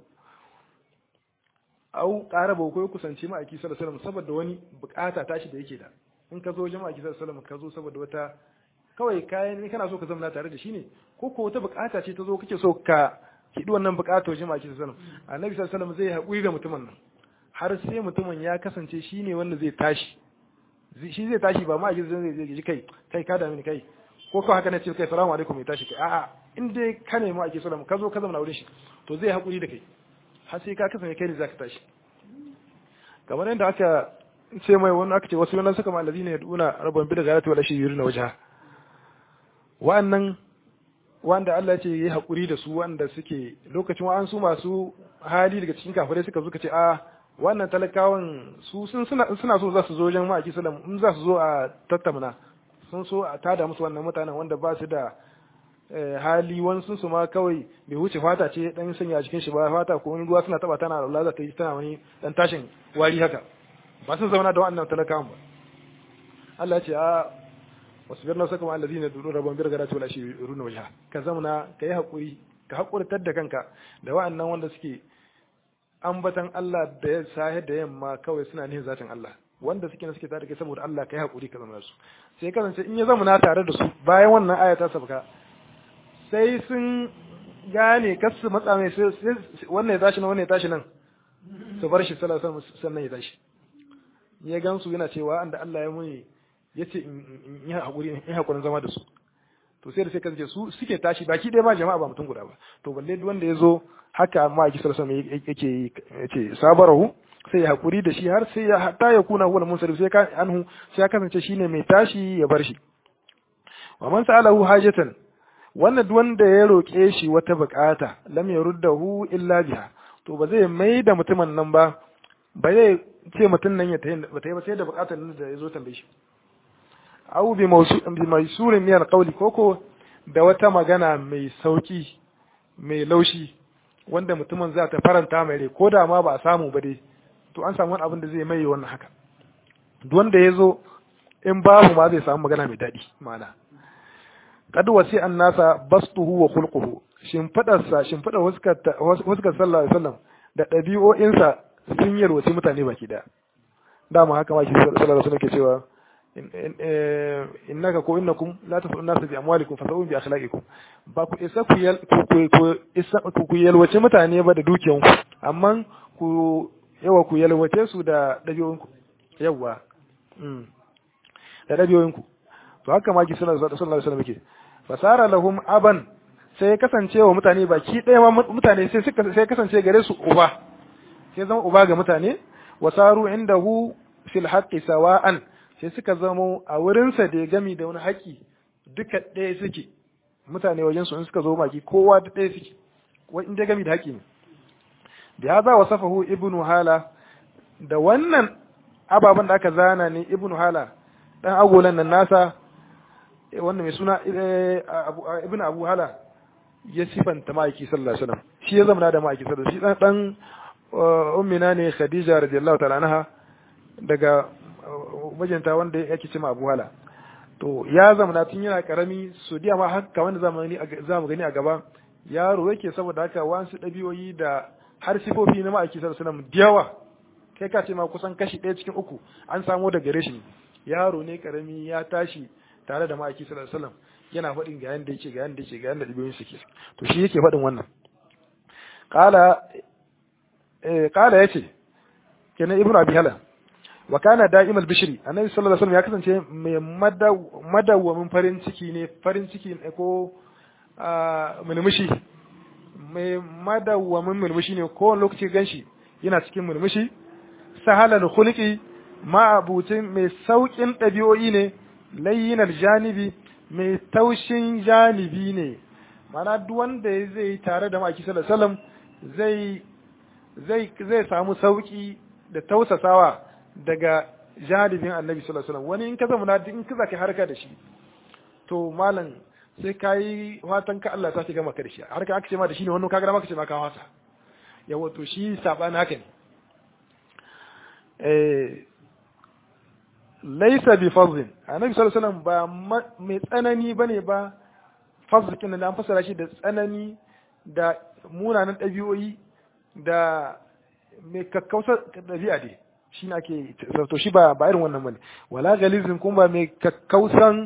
au ƙara ba ko kusanci ma'aiki sallallahu alaihi wasallam saboda wani bukata tashi da yake da in ka zo jama'a sallallahu alaihi wasallam ka zo saboda wata kawai kayan ne kana so ka zama tare da shi ne ko ko wata bukata ce ta zo kake so ka hidi wannan bukatar jama'a sallallahu alaihi wasallam annabi sallallahu alaihi wasallam zai haƙuri da mutumin nan har sai mutumin ya kasance shine wanda zai tashi shi zai tashi ba ma a zai zai ji kai kai ka dami ni kai ko kawai haka ne ce kai salamu alaikum ya tashi kai a'a in dai ka nemi ake sallama ka zo ka zama wurin shi to zai haƙuri da kai har sai ka kasance kai ne zaka tashi kamar yadda aka ce mai wani aka ce wasu yana suka malazi ne duna rabban bi da garatu wala shi yuri na wajen wa'annan wanda Allah ce yi haƙuri da su wanda suke lokacin wa'an su masu hali daga cikin kafirai suka zuka ce a wannan talakawan su sun suna so za su zo wajen ma'aiki sallam in za su zo a tattamna sun so a tada musu wannan mutanen wanda ba su da hali wani sun su ma kawai bai wuce fata ce dan sanya a cikin shi ba fata ko wani ruwa suna taba tana Allah za ta yi tana wani dan tashin wari haka ba sun zauna da wannan talakawan ba Allah ya ce a wasbir na saka ma'al ladina duru rabban bir garatu wala shi runa wajha ka zamana ka yi hakuri ka hakurtar da kanka da wa'annan wanda suke ambatan Allah da ya sahe da yamma kawai suna nihin zatin Allah wanda suke na suke tare kai saboda Allah kai hakuri ka zama su sai kasance in ya zama na tare da su bayan wannan aya ta sabka sai sun gane kas su matsa mai sai wannan ya tashi nan wannan ya tashi nan su bar shi sallallahu alaihi wasallam sannan ya tashi ya gansu yana cewa anda Allah ya muni yace in yi hakuri in hakurin zama da su to sai da sai kace su suke tashi baki ɗaya ba jama'a ba mutum guda ba to balle duk wanda ya zo haka ma aki sallallahu alaihi wasallam yake yace sabarahu sai ya hakuri da shi har sai ya hatta ya kuna huwa munsarif sai ka anhu sai ya kasance shine mai tashi ya bar shi wa man sa'alahu hajatan wannan duk wanda ya roke shi wata bukata lam yaruddahu illa biha to ba zai mai da mutumin nan ba ba zai ce mutum nan ya tayi ba tayi ba sai da bukatar nan da ya zo tambaye shi aw bi bi maisurin min alqawli koko da wata magana mai sauki mai laushi wanda mutumin za ta faranta mai rai ko da ma ba a samu ba dai to an samu wani abin da zai mai wannan haka duk wanda ya zo in babu ma zai samu magana mai daɗi ma'ana kad wasi an nasa bastuhu wa khulquhu shimfidarsa shimfidar huskar sallallahu alaihi wasallam da ɗabi'o'insa sun yarwaci mutane baki daya dama haka ma shi sallallahu alaihi wasallam ke cewa innaka ko innakum la tasu nasu bi amwalikum fasau bi akhlaqikum ba ku isa ku yal ku isa ku yalwace mutane ba da dukiyanku amma ku yawa ku yalwace su da dabi'o'inku yawa da dabi'o'inku to haka ma ki sallallahu alaihi wasallam ke fasara lahum aban sai ya kasance wa mutane baki ɗaya mutane sai suka sai kasance gare su uba sai zama uba ga mutane wasaru indahu fil haqqi sawa'an sai suka zamo a wurinsa da ya gami da wani haƙi duka ɗaya suke mutane wajen su in suka zo baki kowa da ɗaya suke wai in dai gami da haƙi ne da ya za wa safahu ibnu hala da wannan ababen da aka zana ne ibnu hala dan agolan nan nasa wannan mai suna ibnu abu hala ya sifanta ma'aiki sallallahu alaihi wasallam shi ya zama da ma'aiki sallallahu alaihi wasallam shi dan ummina ne khadija radiyallahu ta'ala anha daga mijinta wanda yake cima abu hala to ya zamana tun yana karami su diya ma haka wanda zamani za mu gani a gaba yaro yake saboda haka wasu ɗabi'oyi da har sifofi na ma'aiki sallallahu alaihi wasallam yawa kai ka ce ma kusan kashi ɗaya cikin uku an samo da gare shi yaro ne karami ya tashi tare da ma'aiki sallallahu alaihi wasallam yana faɗin ga yanda yake ga yanda yake ga yanda ɗabi'oyin suke to shi yake faɗin wannan qala eh qala yace kenan ibnu abi hala wa kana da'imal bishri annabi sallallahu alaihi wasallam ya kasance mai madawwamin farin ciki ne farin ciki ne ko mulmushi mai madawwamin mulmushi ne ko lokaci ganshi yana cikin mulmushi sahalal khuluqi ma'abutin mai saukin dabi'o'i ne layyinal janibi mai taushin janibi ne mana duk wanda zai tare da maki sallallahu alaihi wasallam zai zai zai samu sauki da tausasawa daga janibin annabi sallallahu alaihi wasallam wani in ka zama na in ka zaka harka da shi to malam sai kai watan ka Allah ta gama ka da shi harka aka ce ma da shi ne wannan kaga maka ce ma ka wasa yawa to shi sabani haka ne eh laysa bi fadhin annabi sallallahu alaihi wasallam ba mai tsanani bane ba fadhin da an fasara shi da tsanani da munanan ɗabi'o'i da mai kakkausar ɗabi'a dai shi ne ake to shi ba ba irin wannan bane wala galizin kuma ba mai kakkausan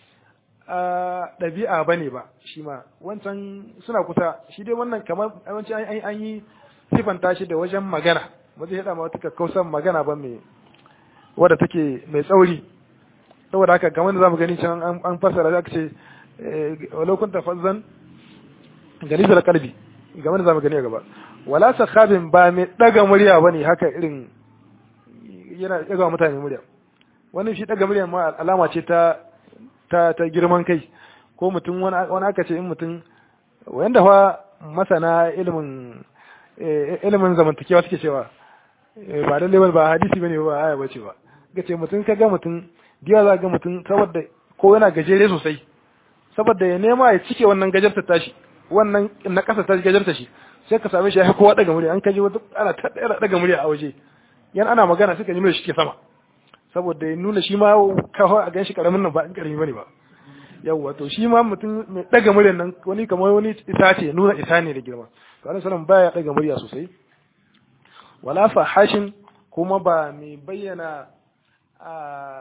ɗabi'a bane ba shi ma wancan suna kusa shi dai wannan kamar yawanci an yi sifanta shi da wajen magana ba zai haɗa ma wata kakkausan magana ba mai wadda take mai tsauri saboda haka kamar da zamu gani can an fassara aka ce walau kunta fazzan galizar kalbi game da zamu gani a gaba wala sakhabin ba mai daga murya bane haka irin yana daga mutane murya wannan shi daga murya ma alama ce ta ta ta girman kai ko mutum wani aka ce in mutum wanda fa masana ilimin ilimin zamantakewa suke cewa ba lalle ba hadisi bane ba aya bace ba gace mutum ka ga mutum diya za ga mutum saboda ko yana gajere sosai saboda ya nema ya cike wannan gajarta tashi wannan na kasa ta gajarta shi sai ka same shi ya kowa daga murya an kaji wata ana ta daga murya a waje yan ana magana suka yi murya shi ke sama saboda ya nuna shi ma kawai a ganshi karamin nan ba in karami bane ba yawwa to shi ma mutum mai daga muryan nan wani kamar wani isa ce nuna isa ne da girma to annabi sallallahu baya daga murya sosai wala fahashin kuma ba mai bayyana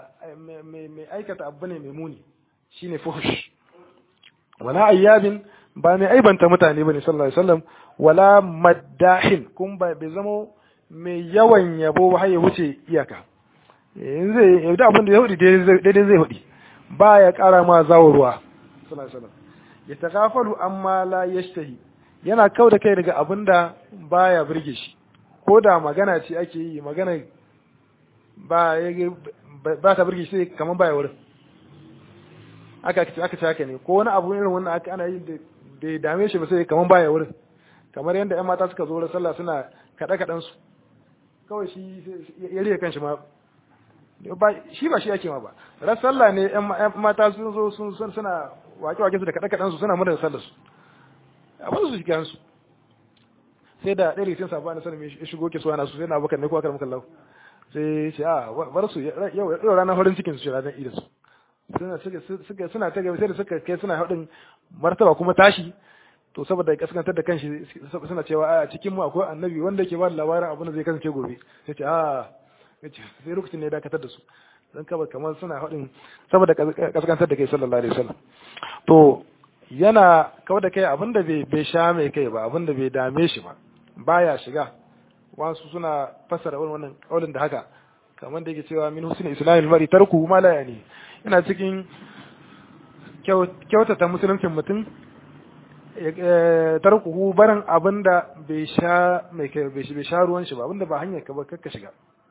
mai aikata abu ne mai muni shine fuhush wala ayyabin ba mai aibanta mutane bane sallallahu alaihi wasallam wala maddahin kun ba bai zama mai yawan yabo ba har ya wuce iyaka yanzu zai yauda abin da ya hudi daidai zai hudi ba ya kara ma zawo ruwa sallallahu alaihi wasallam ya tagafalu amma la yashtahi yana kau da kai daga abin da baya burge shi ko da magana ce ake yi magana ba ba ta burge shi kamar baya wurin aka aka ce haka ne ko wani abu irin wannan aka ana yi da bai dame shi ba sai kamar baya wurin kamar yadda ƴan mata suka zo da sallah suna kaɗe kaɗan su kawai shi ya riya kanshi ma shi ba shi ake ma ba ran sallah ne ƴan mata sun zo sun suna wake wake su da kaɗe kaɗan su suna murna sallar su a ba su shiga su sai da ɗaya rikin sabuwa na sanin ya shigo ke suwa na su sai na abokan ne ko akar muka lau sai ce a bar su yau ranar farin cikin su ce ranar ida su suna suka suna ta gaba sai da suka kai suna haɗin martaba kuma tashi to saboda ya kaskantar da kanshi suna cewa a cikin mu akwai annabi wanda yake ba da labarin abin da zai kasance gobe sai ce a sai lokacin ne ya dakatar da su dan kaba kamar suna haɗin saboda kaskantar da kai sallallahu alaihi wasallam to yana kawai da kai abin da bai sha mai kai ba abin da bai dame shi ba baya shiga wasu suna fassara wannan kaulin da haka kamar da yake cewa min husni islamil mari tarku ma la yani ina cikin kyautata musuluncin mutum tarkuhu barin abin da bai sha mai kai bai sha ruwan shi ba abin da ba hanyar ka ba kakka shiga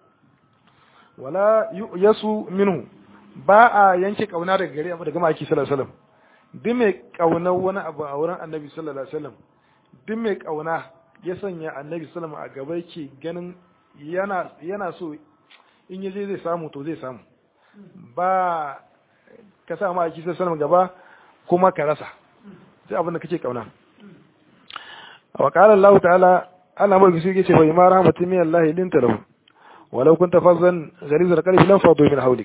wala yasu minhu ba a yanke kauna daga gare daga maki sallallahu alaihi wasallam duk mai kaunar wani abu a wurin annabi sallallahu alaihi wasallam duk mai kauna ya sanya annabi sallallahu alaihi wasallam a gaba yake ganin yana yana so in yaje zai samu to zai samu ba ka sa ma kisa sanin gaba kuma ka rasa sai abin da kake kauna wa qala Allah ta'ala Allah mai gisi yake fa ima rahmatin min Allah linta lahu walau kunta fazzan ghalizal qalbi lam fadu min hawlik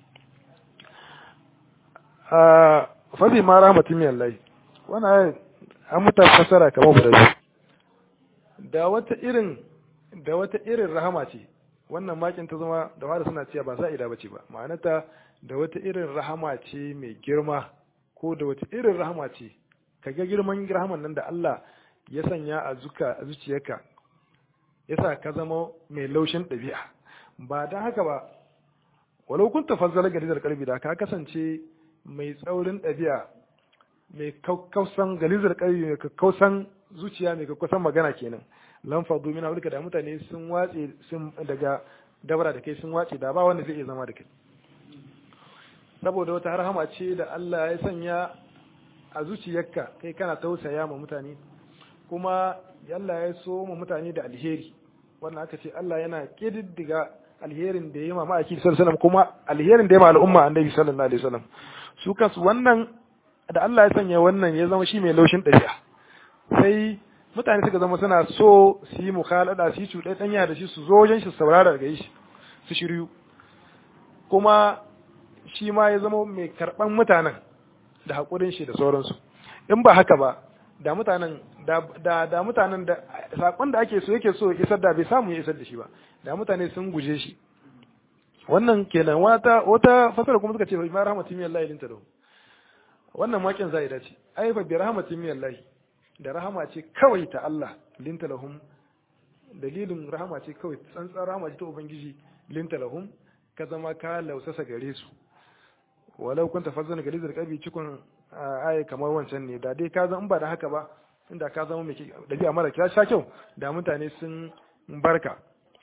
ah fa bi ma rahmatin min Allah wannan an muta fasara kamar guda da wata irin da wata irin rahama ce wannan makin ta zama da wada suna cewa ba sa'ida bace ba ma'anata da wata irin rahama ce mai girma ko da wata irin rahama ce kaga girman rahaman nan da Allah ya sanya a zuka a zuciyarka yasa ka zama mai laushin ɗabi'a ba dan haka ba walau kun tafazzala galizar kalbi da ka kasance mai tsaurin ɗabi'a mai kausan galizar kalbi mai kausan zuciya mai kausan magana kenan lan fadu min hawlika da mutane sun watse sun daga dabara da kai sun watse da ba wanda zai iya zama da kai saboda wata rahama ce da Allah ya sanya a zuciyarka kai kana tausaya ma mutane kuma Allah ya so ma mutane da alheri wannan aka ce Allah yana kididdiga alherin da ya yi ma ma'aiki sallallahu alaihi kuma alherin da ya ma al'umma annabi sallallahu alaihi wasallam su kansu wannan da Allah ya sanya wannan ya zama shi mai laushin ɗabi'a sai mutane suka zama suna so su yi mukhalada su yi cuɗe ɗanya da shi su zo wajen shi saurara daga shi su shiryu kuma shi ma ya zama mai karɓan mutanen da haƙurin shi da sauransu in ba haka ba da mutanen da da mutanen da saƙon da ake so yake so isar da bai samu ya isar da shi ba da mutane sun guje shi wannan kenan wata wata fasara kuma suka ce ma rahmatin min Allah linta da wannan makin zai dace ai fa bi rahmatin min Allah da rahama ce kawai ta Allah linta lahum dalilin rahama ce kawai tsantsan rahama ce ta ubangiji linta lahum ka zama ka lausasa gare su walau kunta fazzana galizar kabi cikon aya kamar wancan ne da dai ka zama ba da haka ba inda ka zama mai dabi'a mara kira sha kyau da mutane sun barka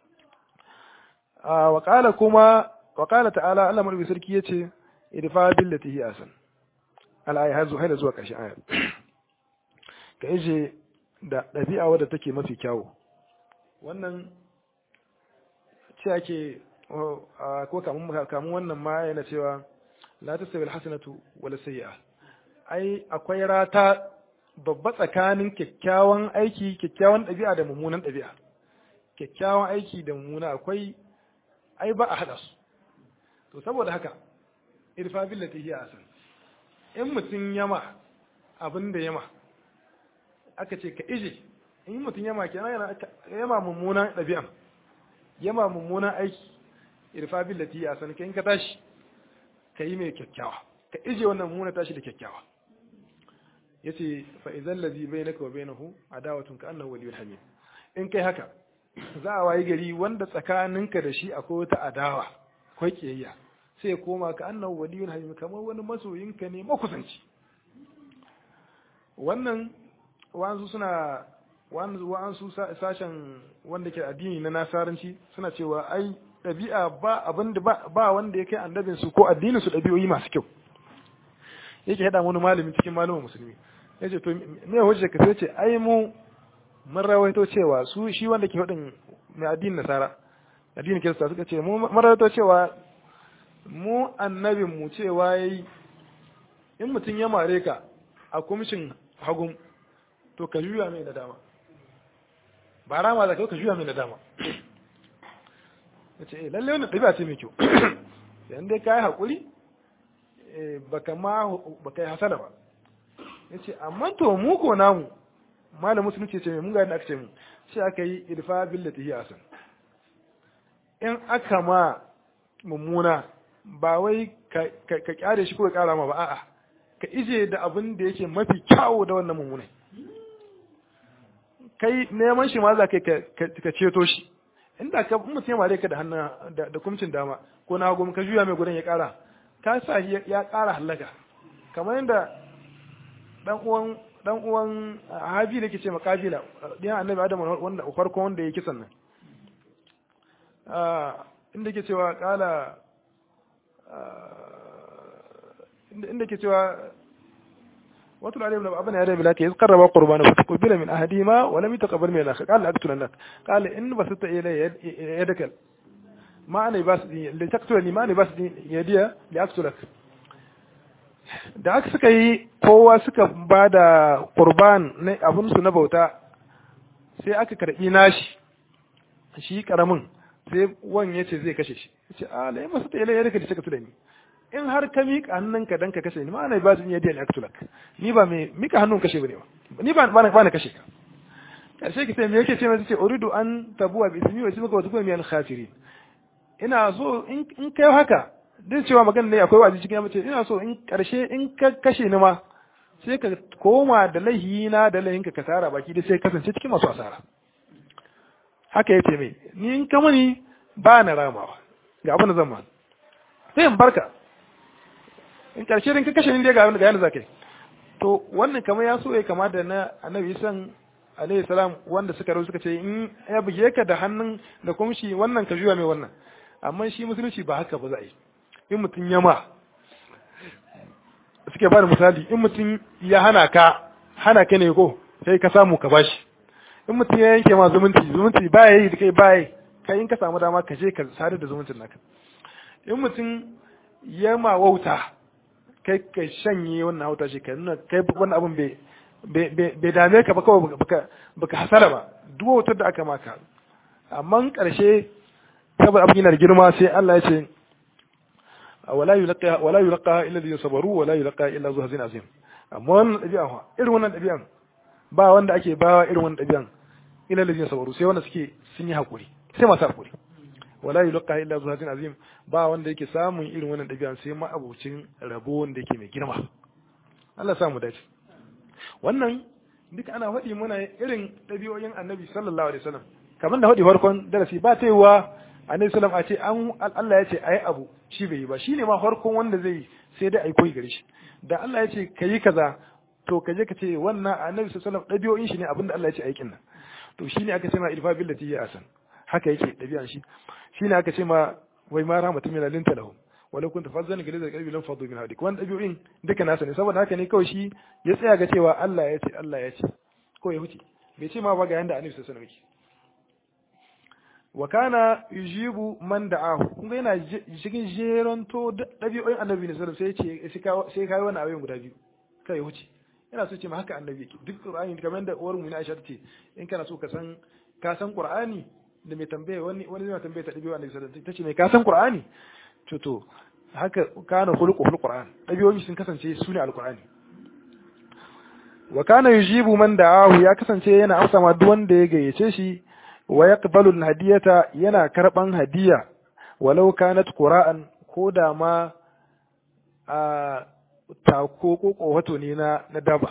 wa qala kuma wa qala ta'ala Allah marbi sarki yace idfa billati hi asan al aya hazu haida zuwa ƙarshen aya ka ije da dabi'a wadda take mafi kyawu wannan ce ake ko kamun kamun wannan ma yana cewa la tasawi alhasanatu wala sayyi'a ai akwai rata babba tsakanin kyakkyawan aiki kyakkyawan ɗabi'a da mummunan ɗabi'a kyakkyawan aiki da mummuna akwai ai ba a haɗa su to saboda haka irfa billati hiya asan in mutum yama abin da yama aka ce ka ije in mutum yama kenan yana yama mummunan ɗabi'a yama mummunan aiki irfa billati hiya asan kai in ka tashi ka yi mai kyakkyawa ka ije wannan mummuna tashi da kyakkyawa yace fa idzal ladhi bainaka wa bainahu adawatun ka annahu waliyyun hamim in kai haka za a wayi gari wanda tsakaninka da shi akwai wata adawa ko kiyayya sai koma ka annahu waliyyun hamim kamar wani masoyinka ne makusanci wannan wa'ansu suna wa'ansu sashen wanda ke addini na nasaranci suna cewa ai ɗabi'a ba abin da ba wanda ya kai annabin su ko addinin su ɗabi'o'i masu kyau yake haɗa wani malami cikin malamin musulmi ya ce to me hujja ka sai ce ai mu mun rawaito cewa su shi wanda ke hudin mai addinin nasara addinin kirista suka ce mu mun rawaito cewa mu annabin mu cewa yayi in mutum ya mare ka a kumshin hagun to ka juya mai da dama ba rama da kai ka juya mai da dama ya ce lalle wannan ɗabi'a ce mai kyau yan dai ka yi haƙuri baka ma baka yi hasala ba ya ce amma to mu ko namu malam musulunci ce mai mun gani aka ce mu shi aka yi irfa billati hi asan in aka ma mummuna ba wai ka kyare shi ko ka kara ma ba a'a ka ije da abin da yake mafi kyawu da wannan mummunai kai neman shi ma za ka ka ceto shi inda ka mutum ya mare ka da hannun da kumcin dama ko na hagu ka juya mai gudan ya kara ka sa ya kara halaka kamar yadda dan uwan dan uwan habi da ke ce makabila ɗiyan annabi adam wanda farko wanda ya kisan nan inda ke cewa kala inda ke cewa واتل عليهم لو ابن ادم لك اذ قرب قربانا فتقبل من احدهما ولم يتقبل من الاخر قال لاقتلنك قال ان بسطت الي يدك ما انا بس لتقتلني ما انا بس يدي لاقتلك da aka suka yi kowa suka ba da qurban na abinsu na bauta sai aka karbi nashi shi karamin sai wan ya ce zai kashe shi ya ce a lai masu ta ilai ya rika da suka ni in har ka miƙa hannunka dan ka kashe ni ma'ana ba zan yadda ne aktulak ni ba mai miƙa hannun kashe bane ba ni ba ba na kashe ka karshe ki sai me yake ce mai ce uridu an tabuwa bi ismi wa ismika wa tukun min khasirin ina so in in kai haka din cewa magana ne akwai wazi cikin mace ina so in karshe in ka kashe ni ma sai ka koma da lahina da lahinka ka tara baki dai sai kasance cikin masu asara haka yace mai ni in ka mani ba na ramawa ga abin da zan ma sai in barka in karshe din ka kashe ni dai ga ga yana zakai to wannan kamar ya so ya kama da na annabi san alaihi salam wanda suka rawu suka ce in ya buge ka da hannun da kumshi wannan ka juya mai wannan amma shi musulunci ba haka ba za a yi in mutum ya ma suke ba da misali in mutum ya hana ka hana ka ne ko sai ka samu ka bashi in mutum ya yanke ma zumunci zumunci ba ya yi da kai ba ya kai in ka samu dama ka je ka sadar da zumuncin naka in mutum ya ma wauta kai ka shanye wannan hauta shi ka nuna kai wannan abin bai dame ka ba kawai baka hasara ba duk wautar da aka maka amma karshe saboda abin yana da girma sai Allah ya ce wala yulqa wala yulqa illa alladhina sabaru wala yulqa illa zu hazin azim amma wannan dabi'a fa irin wannan dabi'an ba wanda ake bawa irin wannan dabi'an illa alladhina sabaru sai wanda suke sun yi hakuri sai masu hakuri wala yulqa illa zu hazin azim ba wanda yake samun irin wannan dabi'an sai ma abucin rabo wanda yake mai girma Allah samu dace wannan duk ana faɗi muna irin ɗabi'o'in annabi sallallahu alaihi wasallam kamar da faɗi farkon darasi ba ta yiwa annabi sallallahu a ce an Allah ya ce ayi abu shi bai yi ba shine ma farkon wanda zai sai dai ai koyi gare shi da Allah ya ce kayi kaza to ka je ka ce wannan annabi sallallahu alaihi ɗabi'o'in shi ne abinda Allah ya ce aikin nan to shine aka ce ma irfa billati ya asan haka yake ɗabi'an shi shine aka ce ma wai ma rahmatun min alinta lahum walau kunta fazzan galiza qalbi lam fadu min hawlik wannan dabi'o'in duka nasa ne saboda haka ne kawai shi ya tsaya ga cewa Allah ya ce Allah ya ce ko ya huce bai ce ma ba ga yanda annabi sallallahu alaihi wasallam wa kana yujibu man da'ahu kun ga yana cikin jeronto dabi'o'in annabi ne sallallahu alaihi wasallam sai ce sai kai wannan abin guda biyu kai ya huce yana so ce ma haka annabi yake duk qur'ani kamar da uwar mu ne Aisha ce in kana so ka san ka san qur'ani da mai tambaye wani wani zai tambaye ta dabi'o'in annabi sallallahu alaihi wasallam tace mai ka san qur'ani to to haka kana khuluqu fil qur'an dabi'o'i sun kasance su ne alqur'ani wa kana yujibu man da'ahu ya kasance yana amsa ma duk wanda ya gayyace shi wa yaqbalu al-hadiyata yana karban hadiya walau kanat qura'an ko da ma a tako ko kowato ne na na daba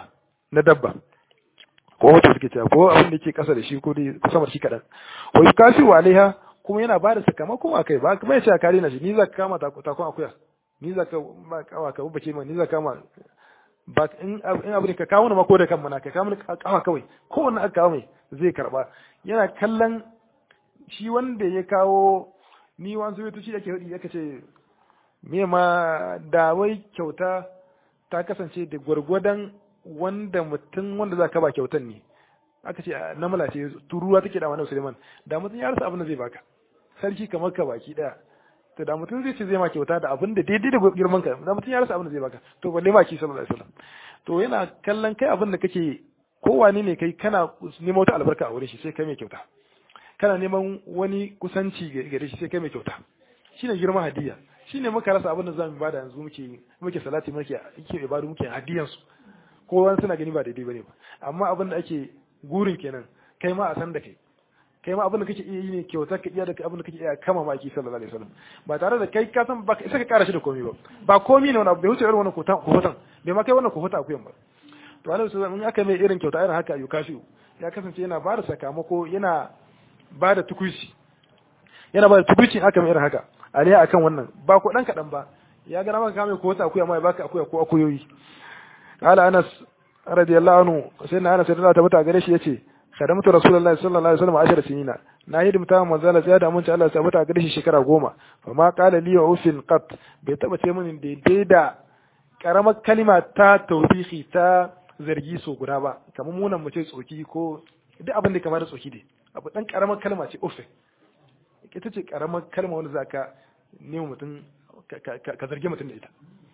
na dabba ko wata suke cewa ko abin da yake kasa da shi ko dai sama da shi kadan wa yukafi wa alaiha kuma yana ba da sakamakon akai ba kuma ya ce kare na shi ni za ka kama takon akuya ni za ka ba kawa ka bace ma ni za ka kama ba in in abin ka kawo ma ko da kan mana ka kawo kawa kawai ko wannan aka kawo mai zai karba yana kallon shi wanda ya kawo ni wanzu ya tuci yake hudi yake ce me ma da wai kyauta ta kasance da gwargwadon wanda mutum wanda za ka ba kyautan ne aka ce namala ce turuwa take da wani Suleiman da mutum ya rasa abin da zai baka sarki kamar ka baki daya to da mutum zai ce zai ma kyauta da abin da daidai da girman ka da mutum ya rasa abin da zai baka to balle ma ki sallallahu alaihi wasallam to yana kallon kai abin da kake kowane ne kai kana neman wata albarka a wurin shi sai kai mai kyauta kana neman wani kusanci gare shi sai kai mai kyauta shine girman hadiya shine muka rasa abin da zamu bada yanzu muke muke salati muke yake ibadu muke hadiyan su ko wani suna gani ba daidai bane ba amma abin da ake gurin kenan kai ma a san da kai kai ma abin da kake iya yi ne kyauta ka iya da abin da kake iya kama maki sallallahu alaihi wasallam ba tare da kai ka san ba ka isa ka kara shi da komai ba ba komai ne wani abu bai wuce irin wannan kotan kotan bai ma kai wannan kohota akuyan ba to alaihi wasallam in aka mai irin kyauta irin haka ayu kashi ya kasance yana ba da sakamako yana ba da tukuici yana ba da tukuici aka mai irin haka aliya akan wannan ba ko dan kadan ba ya ga maka kame kohota akuya ma ya baka akuya ko akuyoyi qala anas radiyallahu anhu sai na anas radiyallahu ta'ala gare shi yace khadamtu rasulullahi sallallahu alaihi wasallam ashar sinina na hidimta manzala sai da mun ci Allah ya tabbata gare shi shekara goma fa ma qala li ufin qat bai taba ce mini daidai da karamar kalima ta tawbihi ta zargi so guda ba kamar munan mu ce tsoki ko duk abin da kamar da tsoki dai abu dan karamar kalma ce ufin ita ce karamar kalma wanda zaka nemi mutum ka zargi mutum da ita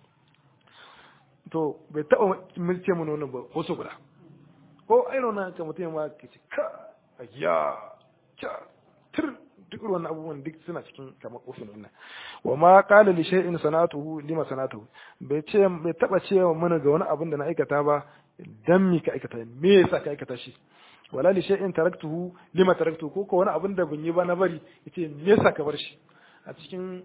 to bai taba mun ce mun wannan ba ko so guda ko irin nan ka mutum ma ka ce ka ya ka tir duk wannan abubuwan duk suna cikin kamar ofin wannan wa ma qala li shay'in sanatuhu lima sanatuhu bai ce bai taba cewa mana ga wani abin da na aikata ba dan mi ka aikata me yasa ka aikata shi wala li shay'in taraktuhu lima taraktuhu ko ko wani abin da ban yi ba na bari yace me yasa ka bar shi a cikin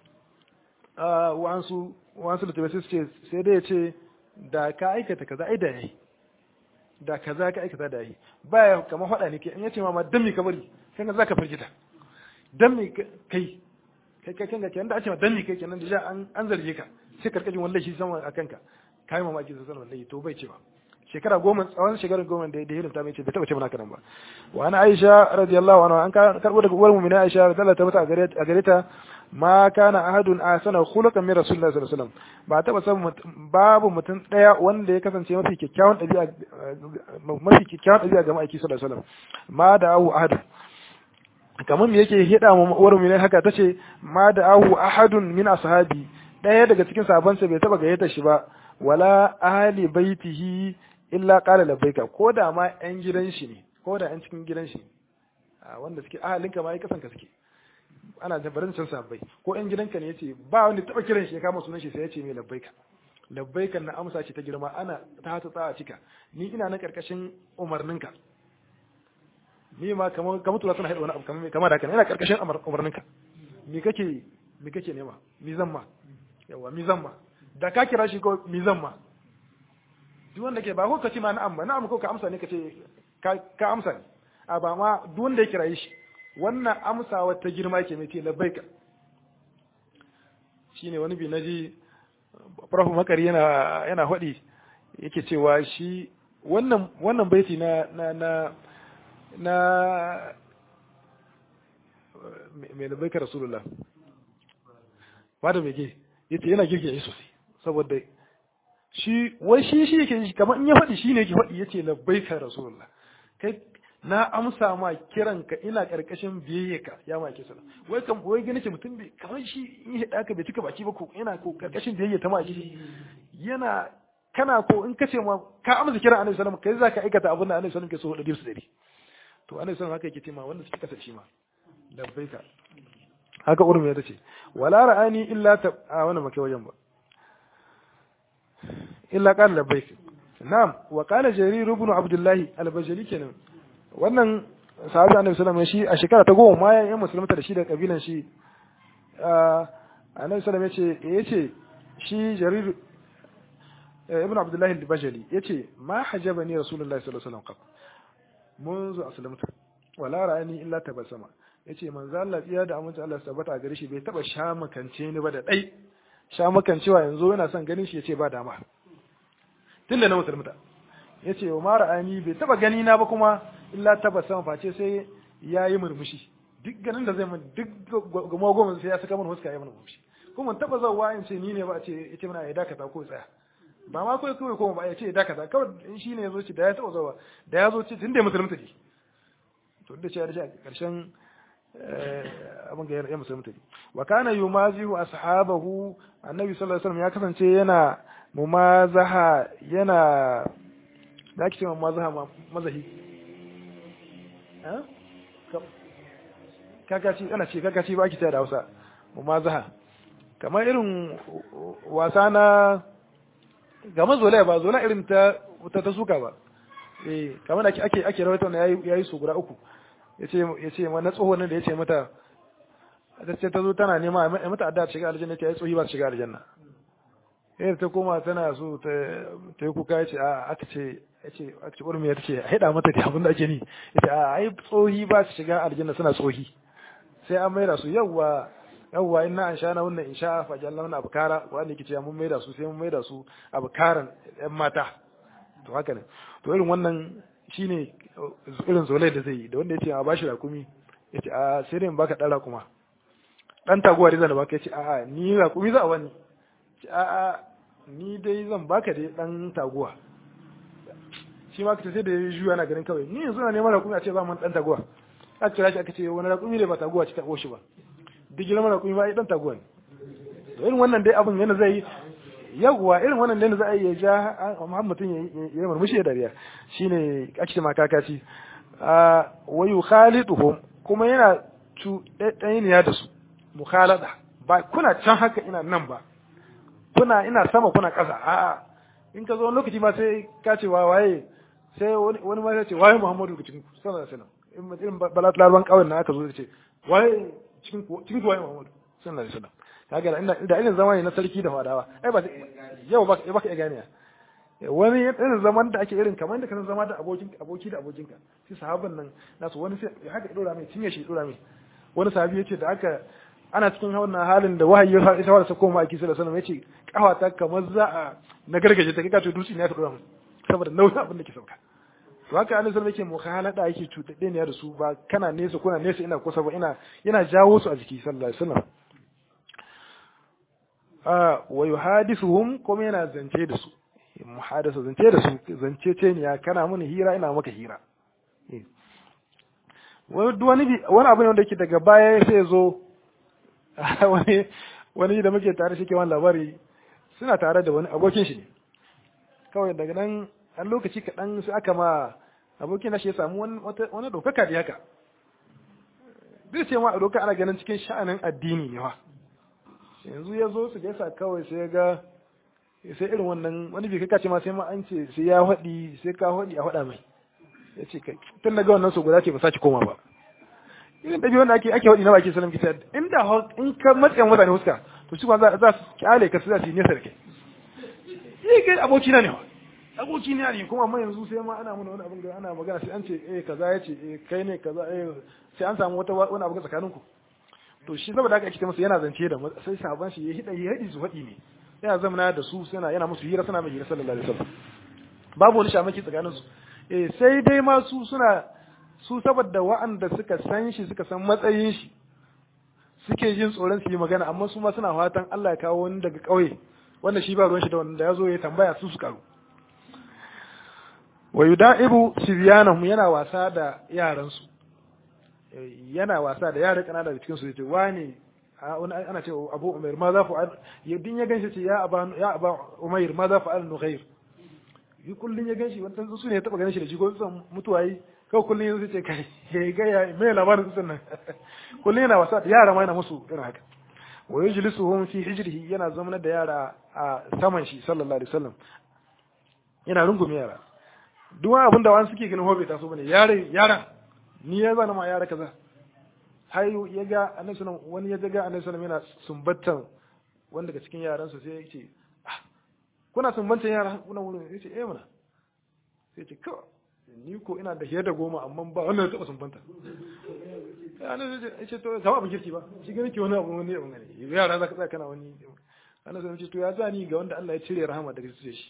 wa'ansu wa'ansu da tabbata ce sai dai yace da ka aikata kaza ai da yayi da kaza ka aikata da yi baya kamar faɗa ne ke in yace ma dan mi ka bari sai ka zaka firgita dan mi kai kai kai kanka kenan da a ce ma dan mi kai kenan da an an zarge ka sai karkashin wallahi shi sama a kanka kai mamaki sai sanar wallahi to bai cewa shekara goma tsawon shekarar goma da ya ta mai ce bai taba ce mana kanan ba wa ana aisha radiyallahu anha an karbo daga uwar mu'mina aisha radiyallahu ta mata a gare ta ma kana ahadun ahsana khuluqan min rasulillahi sallallahu alaihi wasallam ba taba san babu mutum daya wanda ya kasance mafi kyakkyawan dabi'a mafi kyakkyawan dabi'a ga ma'aiki sallallahu alaihi wasallam ma da ahu ahad kamar me yake hida mu uwar mu ne haka tace ma da ahu ahadun min ashabi daya daga cikin sahabbansa bai taba gayyata shi ba wala ahli baitihi illa qala labbaika ko da ma yan gidan shi ne ko da yan cikin gidan shi wanda suke ahalinka ma ya kasanka suke ana jabarin can sabbai ko yan gidanka ne yace ba wanda taba kiran shi ya kama sunan shi sai yace mai labbaika labbaikan na amsa ce ta girma ana ta hata tsaya cika ni ina nan karkashin umarninka ni ma kamar kamar tura suna haɗa wani abu kamar kamar haka ina karkashin umarninka me kake me kake nema mi zan ma yawa mi zan ma da ka kira shi ko mi zan ma duk wanda ke ba ko ka ce ma na'am ba na'am ko ka amsa ne ka ce ka amsa ne a ba ma duk wanda ya kira shi wannan amsawa ta girma ke mai ce labbaika shine wani bi naji prof makari yana yana hadi yake cewa shi wannan wannan baiti na na na na mai labbaika rasulullah fada mai ke yace yana girke shi sosai saboda shi wai shi shi yake kamar in ya faɗi shi ne yake faɗi yace labbaika rasulullah kai na amsa ma kiranka ina karkashin biyayyaka ya ma ke sana wai kan wai gani ce mutum bai kamar shi in ya daka bai cika baki ba ko yana ko karkashin biyayya ta ma shi yana kana ko in kace ma ka amsa kiran annabi sallallahu alaihi wasallam kai zaka aikata abin da annabi sallallahu alaihi wasallam ke so da dirsu dari to annabi sallallahu haka yake ce ma wanda suke kasa shi ma labbaika haka urmi ta ce wala ra'ani illa ta a wannan makai wajen ba illa qala labbaik na'am wa qala jarir ibn abdullah al-bajali kenan wannan sahabi annabi sallallahu alaihi shi a shekara ta goma ma ya musulunta da shi da kabilan shi annabi sallallahu alaihi ya ce shi jarir ibn abdullahi al-bajali yace ma hajabani rasulullahi sallallahu alaihi wasallam منذ aslamtu wala ra'ani illa tabassama yace manzo Allah tsiya da amince Allah tabbata a gare shi bai taba sha makance ni ba da dai sha makancewa yanzu yana son ganin shi yace ba dama tunda na musulmuta yace wa ma ra'ani bai taba gani na ba kuma illa tabassama face sai yayi murmushi duk ganin da zai mun duk goma goma sai ya saka mun huska ya mun murmushi kuma taba zawa in ce ni ne ba a ce yace muna ya dakata ko tsaya ba ma kawai kawai kuma ba ya ce ya dakata kawai in shi ne ya zo ci da ya taba zawa da ya zo ci tun da ya musulunta ne to da ce ya dace a karshen abin ga ya musulunta ne wa kana yumazihu ashabahu annabi sallallahu alaihi wasallam ya kasance yana mumazaha yana da ake cewa mumazaha mazahi kakaci ana ce kakaci ba ake cewa da Hausa mumazaha kamar irin wasa na gama zolaya ba zola irin ta ta ta suka ba eh kamar ake ake ake rawaito na yayi yayi su guda uku yace yace ma na tsohon nan da yace mata ta ce ta zo tana nema a mata adda shiga aljanna ta yi tsohi ba shiga aljanna eh ta koma tana so ta ta yi kuka yace a aka ce yace aka ce urmi ta ce haida mata da abin da ake ni yace a ai tsohi ba su shiga aljanna suna tsohi sai an maida su yawwa yawwa inna an sha na wannan in sha fa jalla wannan abkara wanda yake cewa mun maida su sai mun maida su abkaran yan mata to haka ne to irin wannan shine irin zolai da zai yi da wanda yace a bashi rakumi yace a sai dai in baka dan rakuma dan taguwa dai zan baka yace a a ni rakumi za a wani a a ni dai zan baka dai dan taguwa shi ma kace sai da ya juya na ganin kawai ni yanzu na neman rakumi a ce za mu dan taguwa aka kira shi aka ce wani rakumi ne ba taguwa ci ta shi ba duk girman rakumi ba ai dan taguwa ne to irin wannan dai abin yana zai yawwa irin wannan dai za a iya ja Muhammad mutum ya yi murmushi da dariya shine ake ce ma kakaci a wa yukhaliduhum kuma yana cu ɗaya da su mukhalada ba kuna can haka ina nan ba kuna ina sama kuna ƙasa a'a in ka zo wani lokaci ma sai ka ce wa waye sai wani ma ya ce waye Muhammadu ga cikin sallallahu alaihi wasallam irin balat larban kawai na aka zo ce waye cikin cikin waye Muhammadu sallallahu alaihi wasallam kaga inda inda irin zamani na sarki da fadawa ai ba yau ba ba ka gane wani irin zaman da ake irin kamar da kan zama da abokin aboki da abokinka shi sahabban nan nasu wani sai ya haka dora mai cinye shi dora mai wani sahabi yace da aka ana cikin wannan halin da wahayi ya isa wala sako ma aki sallallahu alaihi wasallam yace kawata kamar za a na gargaje ta kika to dutse ne ya dora mu saboda nauyin abin da ke sauka to haka annabi sallallahu alaihi wasallam yake mukhalada yake cutadde ne da su ba kana nesa kuna nesa ina kusa ba ina yana jawo su a jiki sallallahu alaihi wasallam ah wa yuhadithuhum kuma yana zance da su muhadasa zance da su zance ce ne ya kana mini hira ina maka hira wani wani wani abu ne wanda yake daga baya sai zo wani wani da muke tare shi ke wani labari suna tare da wani abokin shi ne kawai daga nan an lokaci kaɗan sai aka ma abokin nashi ya samu wani ɗaukaka da haka zai ce ma a doka ana ganin cikin sha'anin addini ne wa yanzu ya zo su gaisa kawai sai ga sai irin wannan wani bai kaka ce ma sai ma an ce sai ya haɗi sai ka haɗi a haɗa mai ya ce kai tun daga wannan su guda ce ba sake koma ba irin ɗabi wanda ake ake haɗi na baki salam kita inda in ka matsayin mutane huska to shi za za su kyale ka su za su yi nesa da kai eh kai aboki na ne wa aboki na ne kuma amma yanzu sai ma ana mana wani abin da ana magana sai an ce eh kaza ya ce eh kai ne kaza eh sai an samu wata wani abu tsakaninku to shi saboda haka ake masa yana zance da sai sahaban shi ya hida ya hidi su haɗi ne yana zamana da su suna yana musu hira suna mai hira sallallahu alaihi wasallam babu wani shamaki tsakanin su eh sai dai ma su suna su saboda wa'anda suka san shi suka san matsayin shi suke jin tsoron su yi magana amma su ma suna fatan Allah ya kawo wani daga ƙauye wanda shi ba ruwan shi da wanda ya zo ya tambaya su su karu wa yuda'ibu sibyanahum yana wasa da yaran su yana wasa da yara kanana da cikin su yace wani ana ce abu umair ma za fa'al yadin ya ganshi ce ya aba ya aba umair ma za fa'al nughair yi kullun ya ganshi wannan su ne ya taba ganin shi da jigo sun mutuwa yi kawai kullun yanzu ce kai ya ga ya mai labarin su nan kullun yana wasa da yara ma yana musu irin haka wa yajlisuhum fi hijrihi yana zamanar da yara a saman shi sallallahu alaihi wasallam yana rungume yara duk wani abin da wani suke ganin hobe ta so bane yare yara ni ya zana ma yara kaza har ya ga annabi sallam wani ya ga annabi sallam yana sumbattan wanda daga cikin yaransa sai ya ce kuna sumbantan yara kuna wurin yace eh mana sai ce kawai ni ko ina da hiyar da goma amma ba wannan ya taɓa sumbanta ana zai ce to zama abin kirki ba shi gani ke wani abu wani abu ne yara za ka tsaya kana wani ana zai ce to ya zani ga wanda Allah ya cire rahama daga cikin shi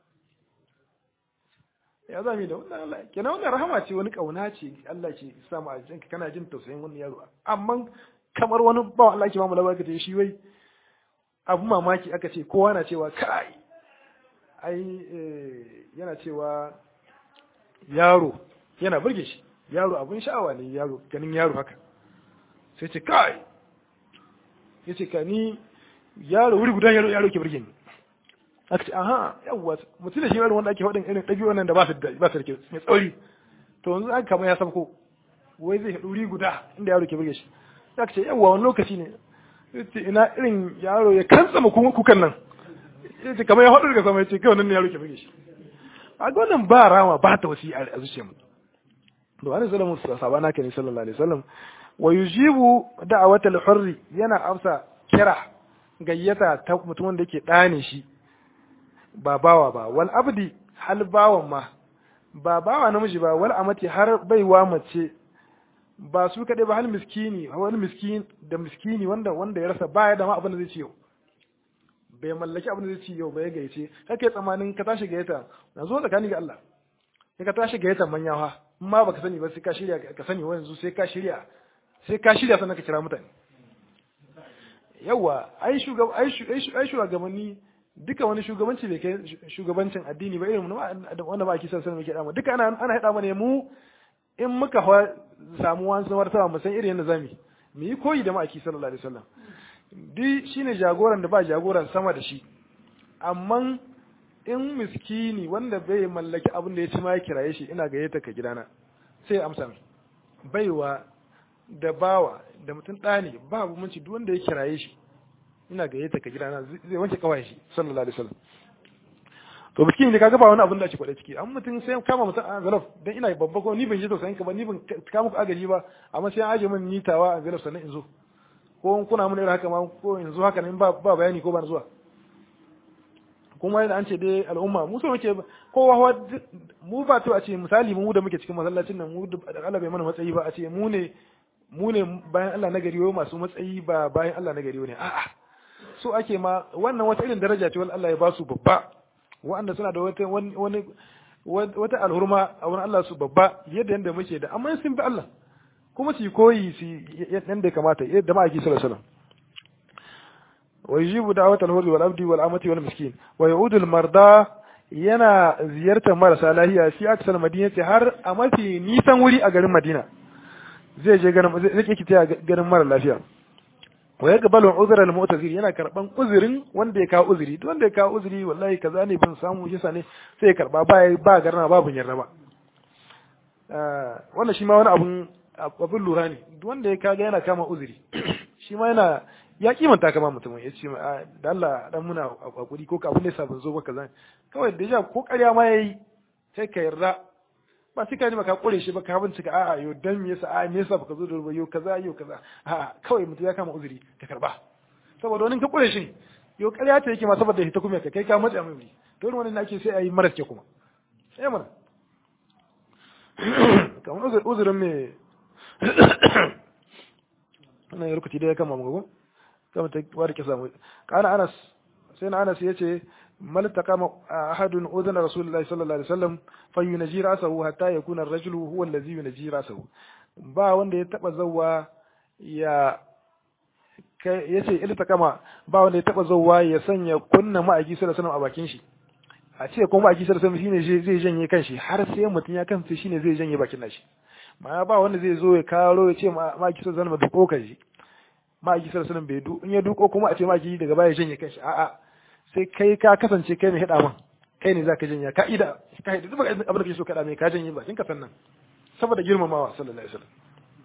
ya zami da wannan Allah kenan wannan rahama ce wani kauna ce Allah ke samu a jinka kana jin tausayin wani yaro amma kamar wani ba Allah ke ba mu labarka ce shi wai abu mamaki aka ce kowa na cewa kai ai yana cewa yaro yana burge shi yaro abun sha'awa ne yaro ganin yaro haka sai ce kai ya ce ka ni yaro wuri guda yaro yaro ke burge ni aka ce aha yawwa mutum da shi yaro wanda ake faɗin irin ɗabi'u nan da ba su da ba su da mai tsauri to yanzu aka kama ya sabko wai zai haɗu wuri guda inda yaro ke burge shi aka ce yawwa wani lokaci ne ina irin yaro ya kantsama kukan nan ya ce kamar ya haɗu daga sama ya ce kawai nan ne yaro ke burge shi a wannan ba rama ba ta wasi a zuciyar mu da wani salamu sabana ka ne sallallahu alaihi wasallam wa yujibu da'awata al-hurri yana amsa kira gayyata ta mutumin da yake dane shi ba bawa ba wal abdi hal bawan ma ba bawa namiji ba wal amati har baiwa mace ba su kaɗai ba hal miskini wani miskin da miskini wanda wanda ya rasa baya da ma abin da zai ci yau bai mallaki abin da zai ci yau bai gaice kake tsamanin ka tashi gayyata na zo tsakani ga Allah sai ka tashi gayyata manyawa in ma baka sani ba sai ka shirya ka sani wa yanzu sai ka shirya sai ka shirya sannan ka kira mutane yawa ai shugaba ai shugabanni duka wani shugabanci bai kai shugabancin addini ba irin wanda ba a kisa sanin muke dama duka ana ana hada mana mu in muka samu wani samar sama mu san irin yadda zamu mu yi koyi da ma'aiki sallallahu alaihi wasallam duk shine jagoran da ba jagoran sama da shi amma in miskini wanda bai mallaki abin da ya ci ma ya kiraye shi ina gayyata ka gidana sai ya amsa mai baiwa da bawa da mutum ɗani ba bambanci duk wanda ya kiraye shi ina gayyata ka gidana zai wanke kawai shi sallallahu alaihi wasallam to miskini ne kaga ba wani abin da ake kwada ciki an mutum sai kama mutum a zalaf dan ina babba ko ni ban ji tausayin ka ba ni ban kama ku agaji ba amma sai an aje min nitawa a zalaf sannan in zo ko kuna mun irin haka ma ko in zo haka ne ba ba bayani ko ba zuwa kuma yadda an ce dai al'umma mu so muke kowa mu ba to a ce misali mu da muke cikin masallacin nan mu da Allah bai mana matsayi ba a ce mu ne mu ne bayan Allah na gari masu matsayi ba bayan Allah na gari ne a'a so ake ma wannan wata irin daraja ce wanda Allah ya ba su babba wanda suna da wata wani wata alhurma a wurin Allah su babba yadda yanda muke da amma sun bi Allah kuma su koyi su yadda kamata yadda ma'aiki sallallahu alaihi wasallam ويجيب دعوة الحر والعبد والأمة والمسكين ويعود المرضى yana ziyartar marasa lahiya fi aksal madinati har a mafi nisan wuri a garin Madina zai je garin zai yake ta garin mara lafiya wa ya gabalu uzra al mu'tazir yana karban uzurin wanda ya kawo uzuri duk wanda ya kawo uzuri wallahi kaza ne bin samu yasa ne sai ya karba ba ba garna babu yarda ba wannan shi ma wani abun abun lura ne duk wanda ya kaga yana kama uzuri shi ma yana ya kimanta kama mutum ya ce da Allah dan muna hakuri ko abin da yasa ban zo ba kaza kawai da ja ko ƙarya ma yayi sai ka yarda ba sai ka ji ka kure shi ba ka bincika a'a yo dan me yasa a'a me yasa baka zo da ruwa yo kaza yo kaza a'a kawai mutum ya kama uzuri ka karba saboda wani ka kure shi yo ƙarya ta yake ma saboda ita kuma ka kai ka matsa mai wuri to irin wannan ake sai ayi maras ke kuma sai mana kamar uzurin me wannan ya rukuti da ya kama mu kama ta wari ke samu kana anas sai na anas yace mal taqama ahadun udhana rasulullahi sallallahu alaihi wasallam fayunji rasahu hatta yakuna ar-rajulu huwa allazi yunji rasahu ba wanda ya taba zawwa ya yace il taqama ba wanda ya taba zawwa ya sanya kunna ma'aji sallallahu alaihi wasallam a bakin shi a ce kuma ma'aji sallallahu alaihi wasallam shine zai janye kanshi har sai mutun ya kansa shine zai janye bakin nashi ma ba wanda zai zo ya karo ya ce ma'aji sallallahu alaihi wasallam duko kanshi ma'aji sallallahu alaihi bai du in ya duko kuma a ce ma'aji daga baya janye kanshi a'a sai kai ka kasance kai mai hada man kai ne zaka janya ka ida ka hida duk abin da kake so ka da mai ka janye bakin ka sannan saboda girmamawa sallallahu alaihi wasallam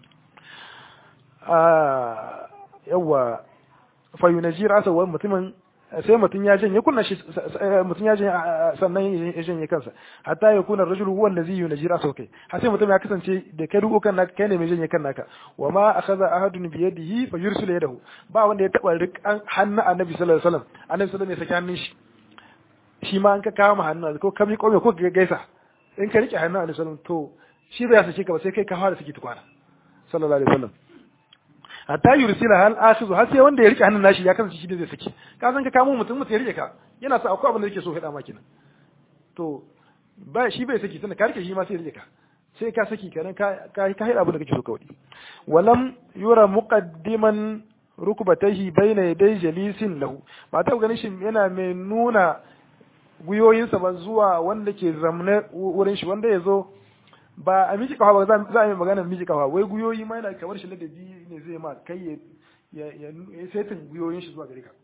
ah yawa fa yunaji rasa wa mutumin sai mutum ya janye kunna shi mutum ya janye sannan ya janye kansa hatta ya kuna rajulu huwa allazi yunji rasa kai har sai mutum ya kasance da kai duko kan naka kai ne mai janye kan naka wa ma akhadha ahadun bi yadihi fa yursilu yadahu ba wanda ya taba rikan hannu annabi sallallahu alaihi wasallam annabi sallallahu alaihi wasallam ya saki hannun shi shi ma an ka kama hannu ko ka miƙo mai ko ka gaisa in ka rike hannu alaihi salam to shi bai sake ka ba sai kai ka fara saki tukwana sallallahu alaihi wasallam hatta yursila hal akhizu har sai wanda ya rike hannun nashi ya kasance shi da zai saki ka san ka kamo mutum mutum ya rike ka yana sa akwai abin da yake so faɗa maki nan to ba shi bai saki tunda ka rike shi ma sai ya rike ka sai ka saki kenan ka ka ka haɗa abin da kake so kawai walam yura muqaddiman rukbatayhi bayna yaday jalisin lahu ba ta ganin shi yana mai nuna guyoyinsa ba zuwa wanda ke zamne wurin shi wanda ya zo ba a miji kafa ba za a yi magana miji kafa wai guyoyi ma yana kamar shi ladabi ne zai ma kai ya ya setin guyoyin shi zuwa gare ka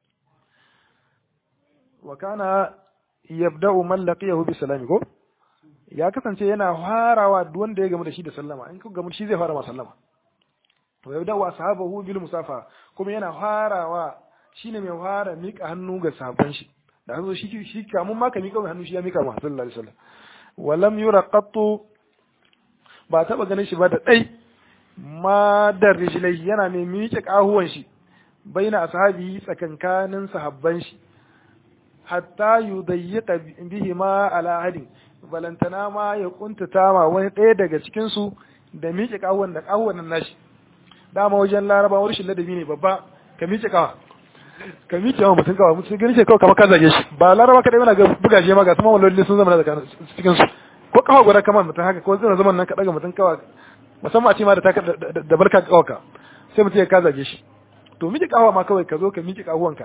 wa kana yabda'u man laqiyahu bi salami ko ya kasance yana farawa duk wanda ya gamu da shi da sallama in ka gamu da shi zai fara ma sallama wa yabda'u ashabahu bil musafa kuma yana farawa shine mai fara mika hannu ga sahabban shi da hanzo shi shi kamun ma ka mika mai hannu shi ya mika ma sallallahu alaihi wasallam walam yura qattu ba taba ganin shi ba da dai ma da rijlai yana mai miƙe kahuwan shi baina ashabi tsakankanin sahabban shi hatta yudayyiqa bihi ma ala ahadin balantana ma ya kuntata ma wani ɗaya daga cikin su da miƙe kahuwan da kahuwan nan nashi dama wajen laraba wani shi ladabi ne babba ka miƙe kawa ka miƙe wa mutum kawa mutum gani ce kawai kamar ka zage shi ba laraba kadai yana ga buga shi ma ga kuma walloli sun zama da cikin su ko kawa guda kamar mutum haka ko zai zaman nan ka daga mutum kawa musamman a ce ma da da barka kawaka sai mutum ya ka zage shi to miƙe kawa ma kawai ka zo ka miƙe kahuwanka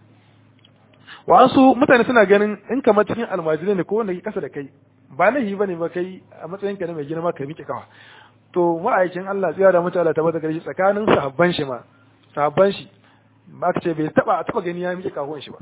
wasu mutane suna ganin in kamar cikin almajirai ne ko wanda ke kasa da kai ba laifi bane ba kai a matsayin ka na mai girma ka miƙe kawa to ma'aikin Allah tsaya da mutane ta bata shi tsakanin sahabban shi ma sahabban shi ba ka ce bai taba taba gani ya miƙe kahuwan shi ba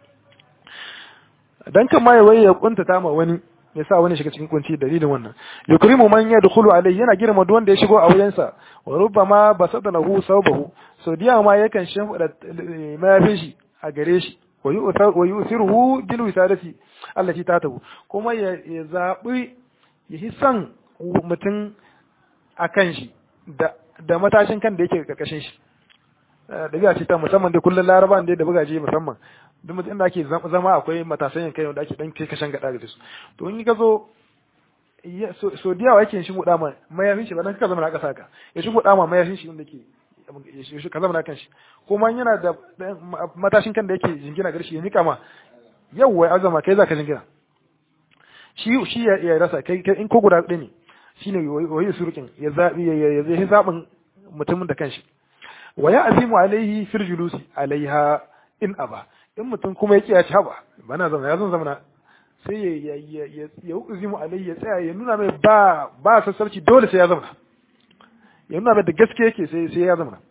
dan kan ma ya ya kuntata ma wani ya sa wani shiga cikin kunci dalilin wannan yukrimu man yadkhulu alayhi yana girma duk wanda ya shigo a wajensa wa rubbama basata lahu sawbahu so diya ma yakan shimfida mayafin shi a gare shi wa yu'thiruhu bil wisadati allati tatahu kuma ya zabi ya hisan mutum akan shi da da matashin kan da yake karkashin shi dabi'a ce ta musamman dai kullun laraban dai da bugaje musamman duk mutum da ake zama akwai matasan kai wanda ake dan kai kashan gada da su to in ka zo so diyawa yake shi guda ma mayafin shi ba dan ka zama na kasa ka ya shi guda ma mayafin shi wanda ke ka zama na kan shi kuma yana da matashin kan da yake jingina garshi ya nika ma yawwa azama kai za ka jingina shi shi ya rasa kai in ko guda ɗaya ne shine wayi surukin ya zabi ya zai zabin mutumin da kanshi wa ya azimu alaihi fil julusi alaiha in aba in mutum kuma yake ya ci haba bana zama ya zan zama na sai ya ya ya ya uzimu alaihi ya tsaya ya nuna mai ba ba sassarci dole sai ya zama ya nuna mai da gaske yake sai sai ya zama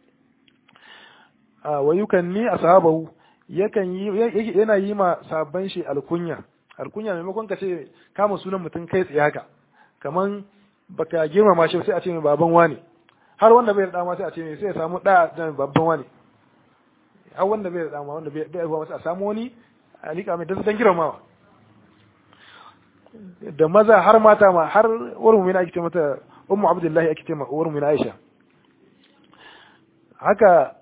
a wa yukanni ashabahu yakan yi yana yi ma sabban shi alkunya alkunya maimakon ka ce kama sunan mutum kai tsaye haka kaman baka girmama shi sai a ce mai baban wani har wanda bai da dama sai a ce mai sai ya samu da babban wani har wanda bai da dama wanda bai da masa a samu wani a liƙa mai dan girmamawa da maza har mata ma har wurin mina ake ce mata ummu abdullahi ake ce ma wurin mina aisha haka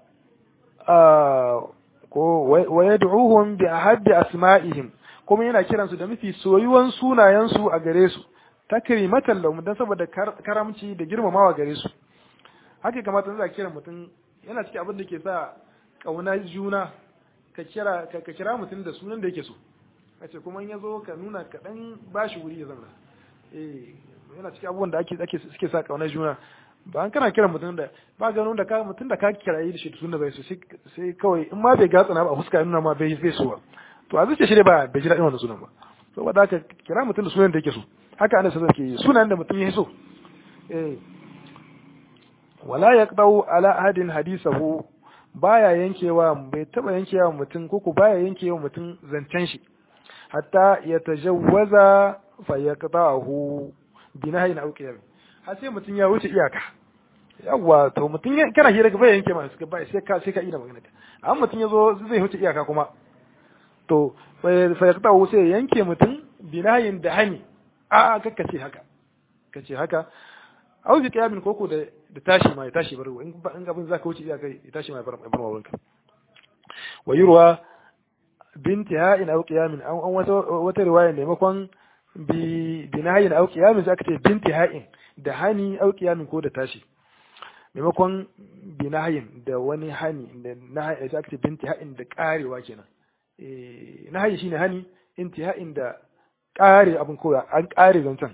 ko wa yad'uhum bi ahaddi asma'ihim kuma yana kiransu da mafi soyuwan sunayensu a gare su takrimatan lahum dan saboda karamci da girmamawa gare su haka kamata za kira mutum yana cikin abin da ke sa kauna juna ka kira ka kira mutum da sunan da yake so kace kuma in yazo ka nuna ka dan bashi wuri ya zama eh yana cikin abubuwan da ake ake suke sa kauna juna ba an kana kira mutum da ba ga da ka mutum da ka kira yi da shi sunan bai so sai kawai in ma bai gatsana ba a fuska nuna ma bai bai so ba to a zuciya shi ne ba bai ji daɗin wannan sunan ba saboda haka kira mutum da sunan da yake so haka ana sa ke sunan da mutum ya so eh wala yaqdau ala ahadin hadisahu baya yankewa bai taba yankewa mutum ko ko baya yankewa mutum zancen shi hatta ya tajawwaza fa yaqtahu binahin aw qiyam har sai mutum ya wuce iyaka yawa to mutum kana hira bai yanke ma suka bai sai ka sai ka ina magana ka amma mutum yazo zai wuce iyaka kuma to fa yaqtahu sai yanke mutum binahin da hani a a kakkace haka kace haka au bi qiyamin koko da da tashi ma ya tashi bar in in abin zaka wuce iyaka ya tashi ma ya bar bar wurinka wa yurwa binti ha'in au qiyamin an wata wata riwaya maimakon bi binayin au qiyamin sai aka ce binti ha'in da hani au qiyamin ko da tashi maimakon binayin da wani hani da nahayi sai aka ce binti ha'in da karewa kenan eh nahayi shine hani intiha'in da kare abin koya an kare zancen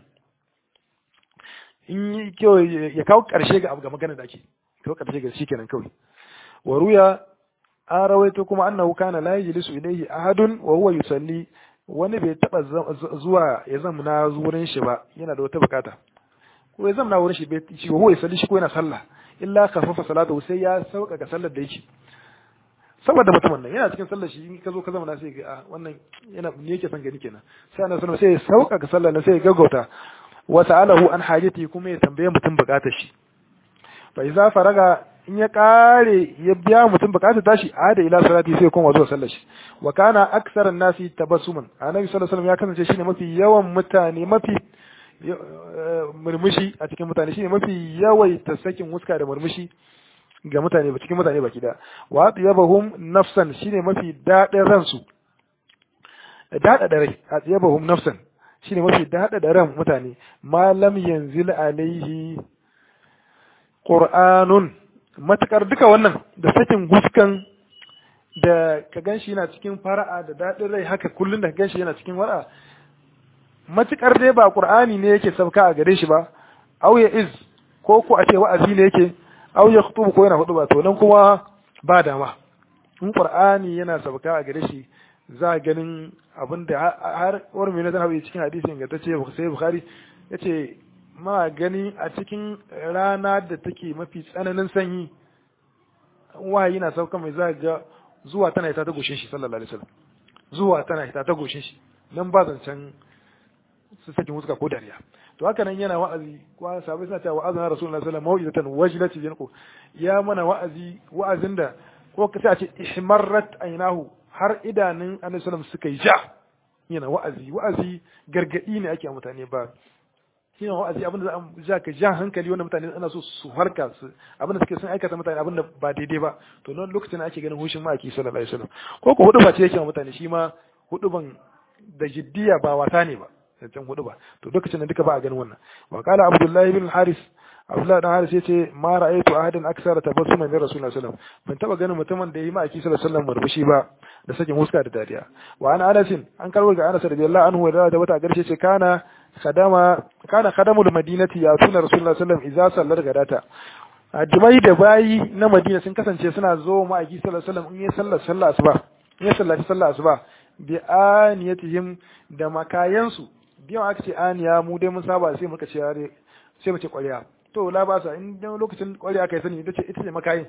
in yi kyau ya kawo karshe ga abu ga magana da ake kawo karshe ga shi kenan kawai wa ruya an rawaito kuma annahu kana la yajlisu ilayhi ahadun wa huwa yusalli wani bai taba zuwa ya zamna wurin shi ba yana da wata bukata ko ya zamna wurin shi bai shi huwa yusalli shi ko yana sallah illa khafafa salatu sai ya sauka ga sallar da yake saboda mutumin nan yana cikin sallar shi in ka zo ka zama sai ga wannan yana ne yake son gani kenan sai annabi sallallahu sai ya sauka ga sallar sai ya gaggauta wa sa'alahu an hajati kuma ya tambaye mutum bukatar shi fa iza faraga in ya kare ya biya mutum bukatar tashi ada ila salati sai kuma zuwa sallar shi wa kana aksaran nasi tabassuman annabi sallallahu alaihi wasallam ya kasance shine mafi yawan mutane mafi murmushi a cikin mutane shine mafi yawaita sakin wuska da murmushi ga mutane ba cikin mutane baki da wa atiyabahum nafsan shine mafi dadin ransu dada da rai atiyabahum nafsan shine mafi dada da ran mutane malam yanzil alaihi qur'anun matakar duka wannan da sakin guskan da ka ganshi yana cikin fara'a da dadin rai haka kullun da ka ganshi yana cikin wara'a matukar dai ba qur'ani ne yake sabka a gare shi ba au ya iz ko ko a ce wa'azi ne yake au ya khutubu ko yana hudu ba to nan kuma ba dama in qur'ani yana sabka a gare shi za ganin abin da har war mai nazar hawi cikin hadisi ingantacce sai bukhari yace ma gani a cikin rana da take mafi tsananin sanyi wahayi na sauka mai za ga zuwa tana ita ta goshin shi sallallahu alaihi wasallam zuwa tana ita ta goshin shi nan ba zancen su sakin wuska ko dariya to haka nan yana wa'azi kwa sabai suna cewa wa'azin rasulullahi sallallahu alaihi wasallam mau'izatan wajilat yanqu ya mana wa'azi wa'azin da ko ka a ce ihmarrat aynahu har idanun annabi sallallahu suka yi ja yana wa'azi wa'azi gargadi ne ake mutane ba shi wa'azi abin da za ka ja hankali wanda mutane ana so su harka su abin da suke sun aikata mutane abin da ba daidai ba to nan lokacin ake ganin hushin ma'aiki sallallahu alaihi wasallam ko ko hudu ba ce yake mutane shi ma hudu ban da jiddiya ba wasa ne ba zancen hudu ba to lokacin da duka ba a ganin wannan wa qala abdullahi bin haris abdullahi dan haris yace ma ra'aytu ahadan aksara tabassuman min rasulullahi sallallahu alaihi wasallam ban taba ganin mutumin da yi ma aki sallallahu alaihi wasallam murmushi ba da sakin huska da dariya wa ana anas an karbo ga anas radiyallahu anhu da da wata garshe ce kana khadama kana khadamul madinati ya tuna rasulullahi sallallahu alaihi wasallam idza sallar gadata ajmai da bayi na madina sun kasance suna zo ma aki sallallahu alaihi wasallam in ya sallar sallar asuba in ya sallaci sallar asuba bi aniyatihim da makayansu biyan aka ce aniya mu dai mun saba sai muka ce sai mu ce ƙwarya to la ba sa in dan lokacin ƙwarya aka yi sani ita ce ita ce makayin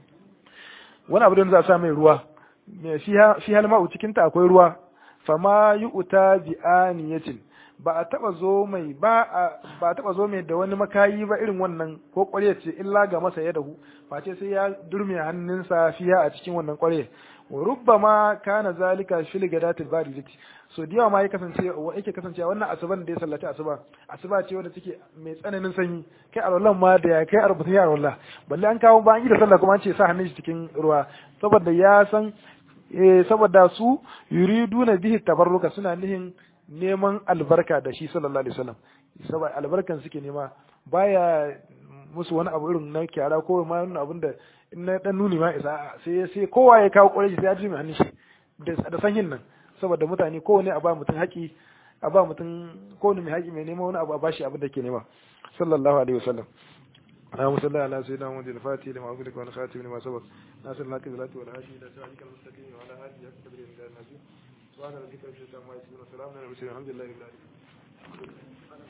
wani abu da za a sa mai ruwa me fi hal ma'u cikin ta akwai ruwa fama yu'ta bi aniyatin ba a taba zo mai ba a ba taba zo mai da wani makayi ba irin wannan ko ƙwarya ce illa ga masa ya dahu face sai ya durme hannunsa fiya a cikin wannan ƙwarya rubbama kana zalika fil gadatil baridati so da yawa ma ya kasance yake kasance wannan asuban da ya sallaci asuba asuba ce wanda take mai tsananin sanyi kai alwallan ma da ya kai arba'in ya alwallah balle an kawo bayan da sallah kuma an ce sa hannun shi cikin ruwa saboda ya san saboda su yuriduna bihi tabarruka suna nihin neman albarka da shi sallallahu alaihi wasallam saboda albarkan suke nema baya musu wani abu irin na kyara ko ma wani abin da in na dan nuni ma isa sai sai kowa ya kawo kwarai sai ya ji mai hannun shi da sanyin nan saboda mutane kowane a ba mutum haƙi a ba mutum kowane mai haƙi mai nema wani abu a bashi abin da ke nema sallallahu alaihi wasallam اللهم صل على سيدنا محمد الفاتح لما أغلق والخاتم لما سبق ناصر الحق بالهدى والهادي إلى صراطك المستقيم وعلى آله حق قدره من النبي سبحان ربك رب العزة عما يصفون وسلام على المرسلين الحمد لله رب العالمين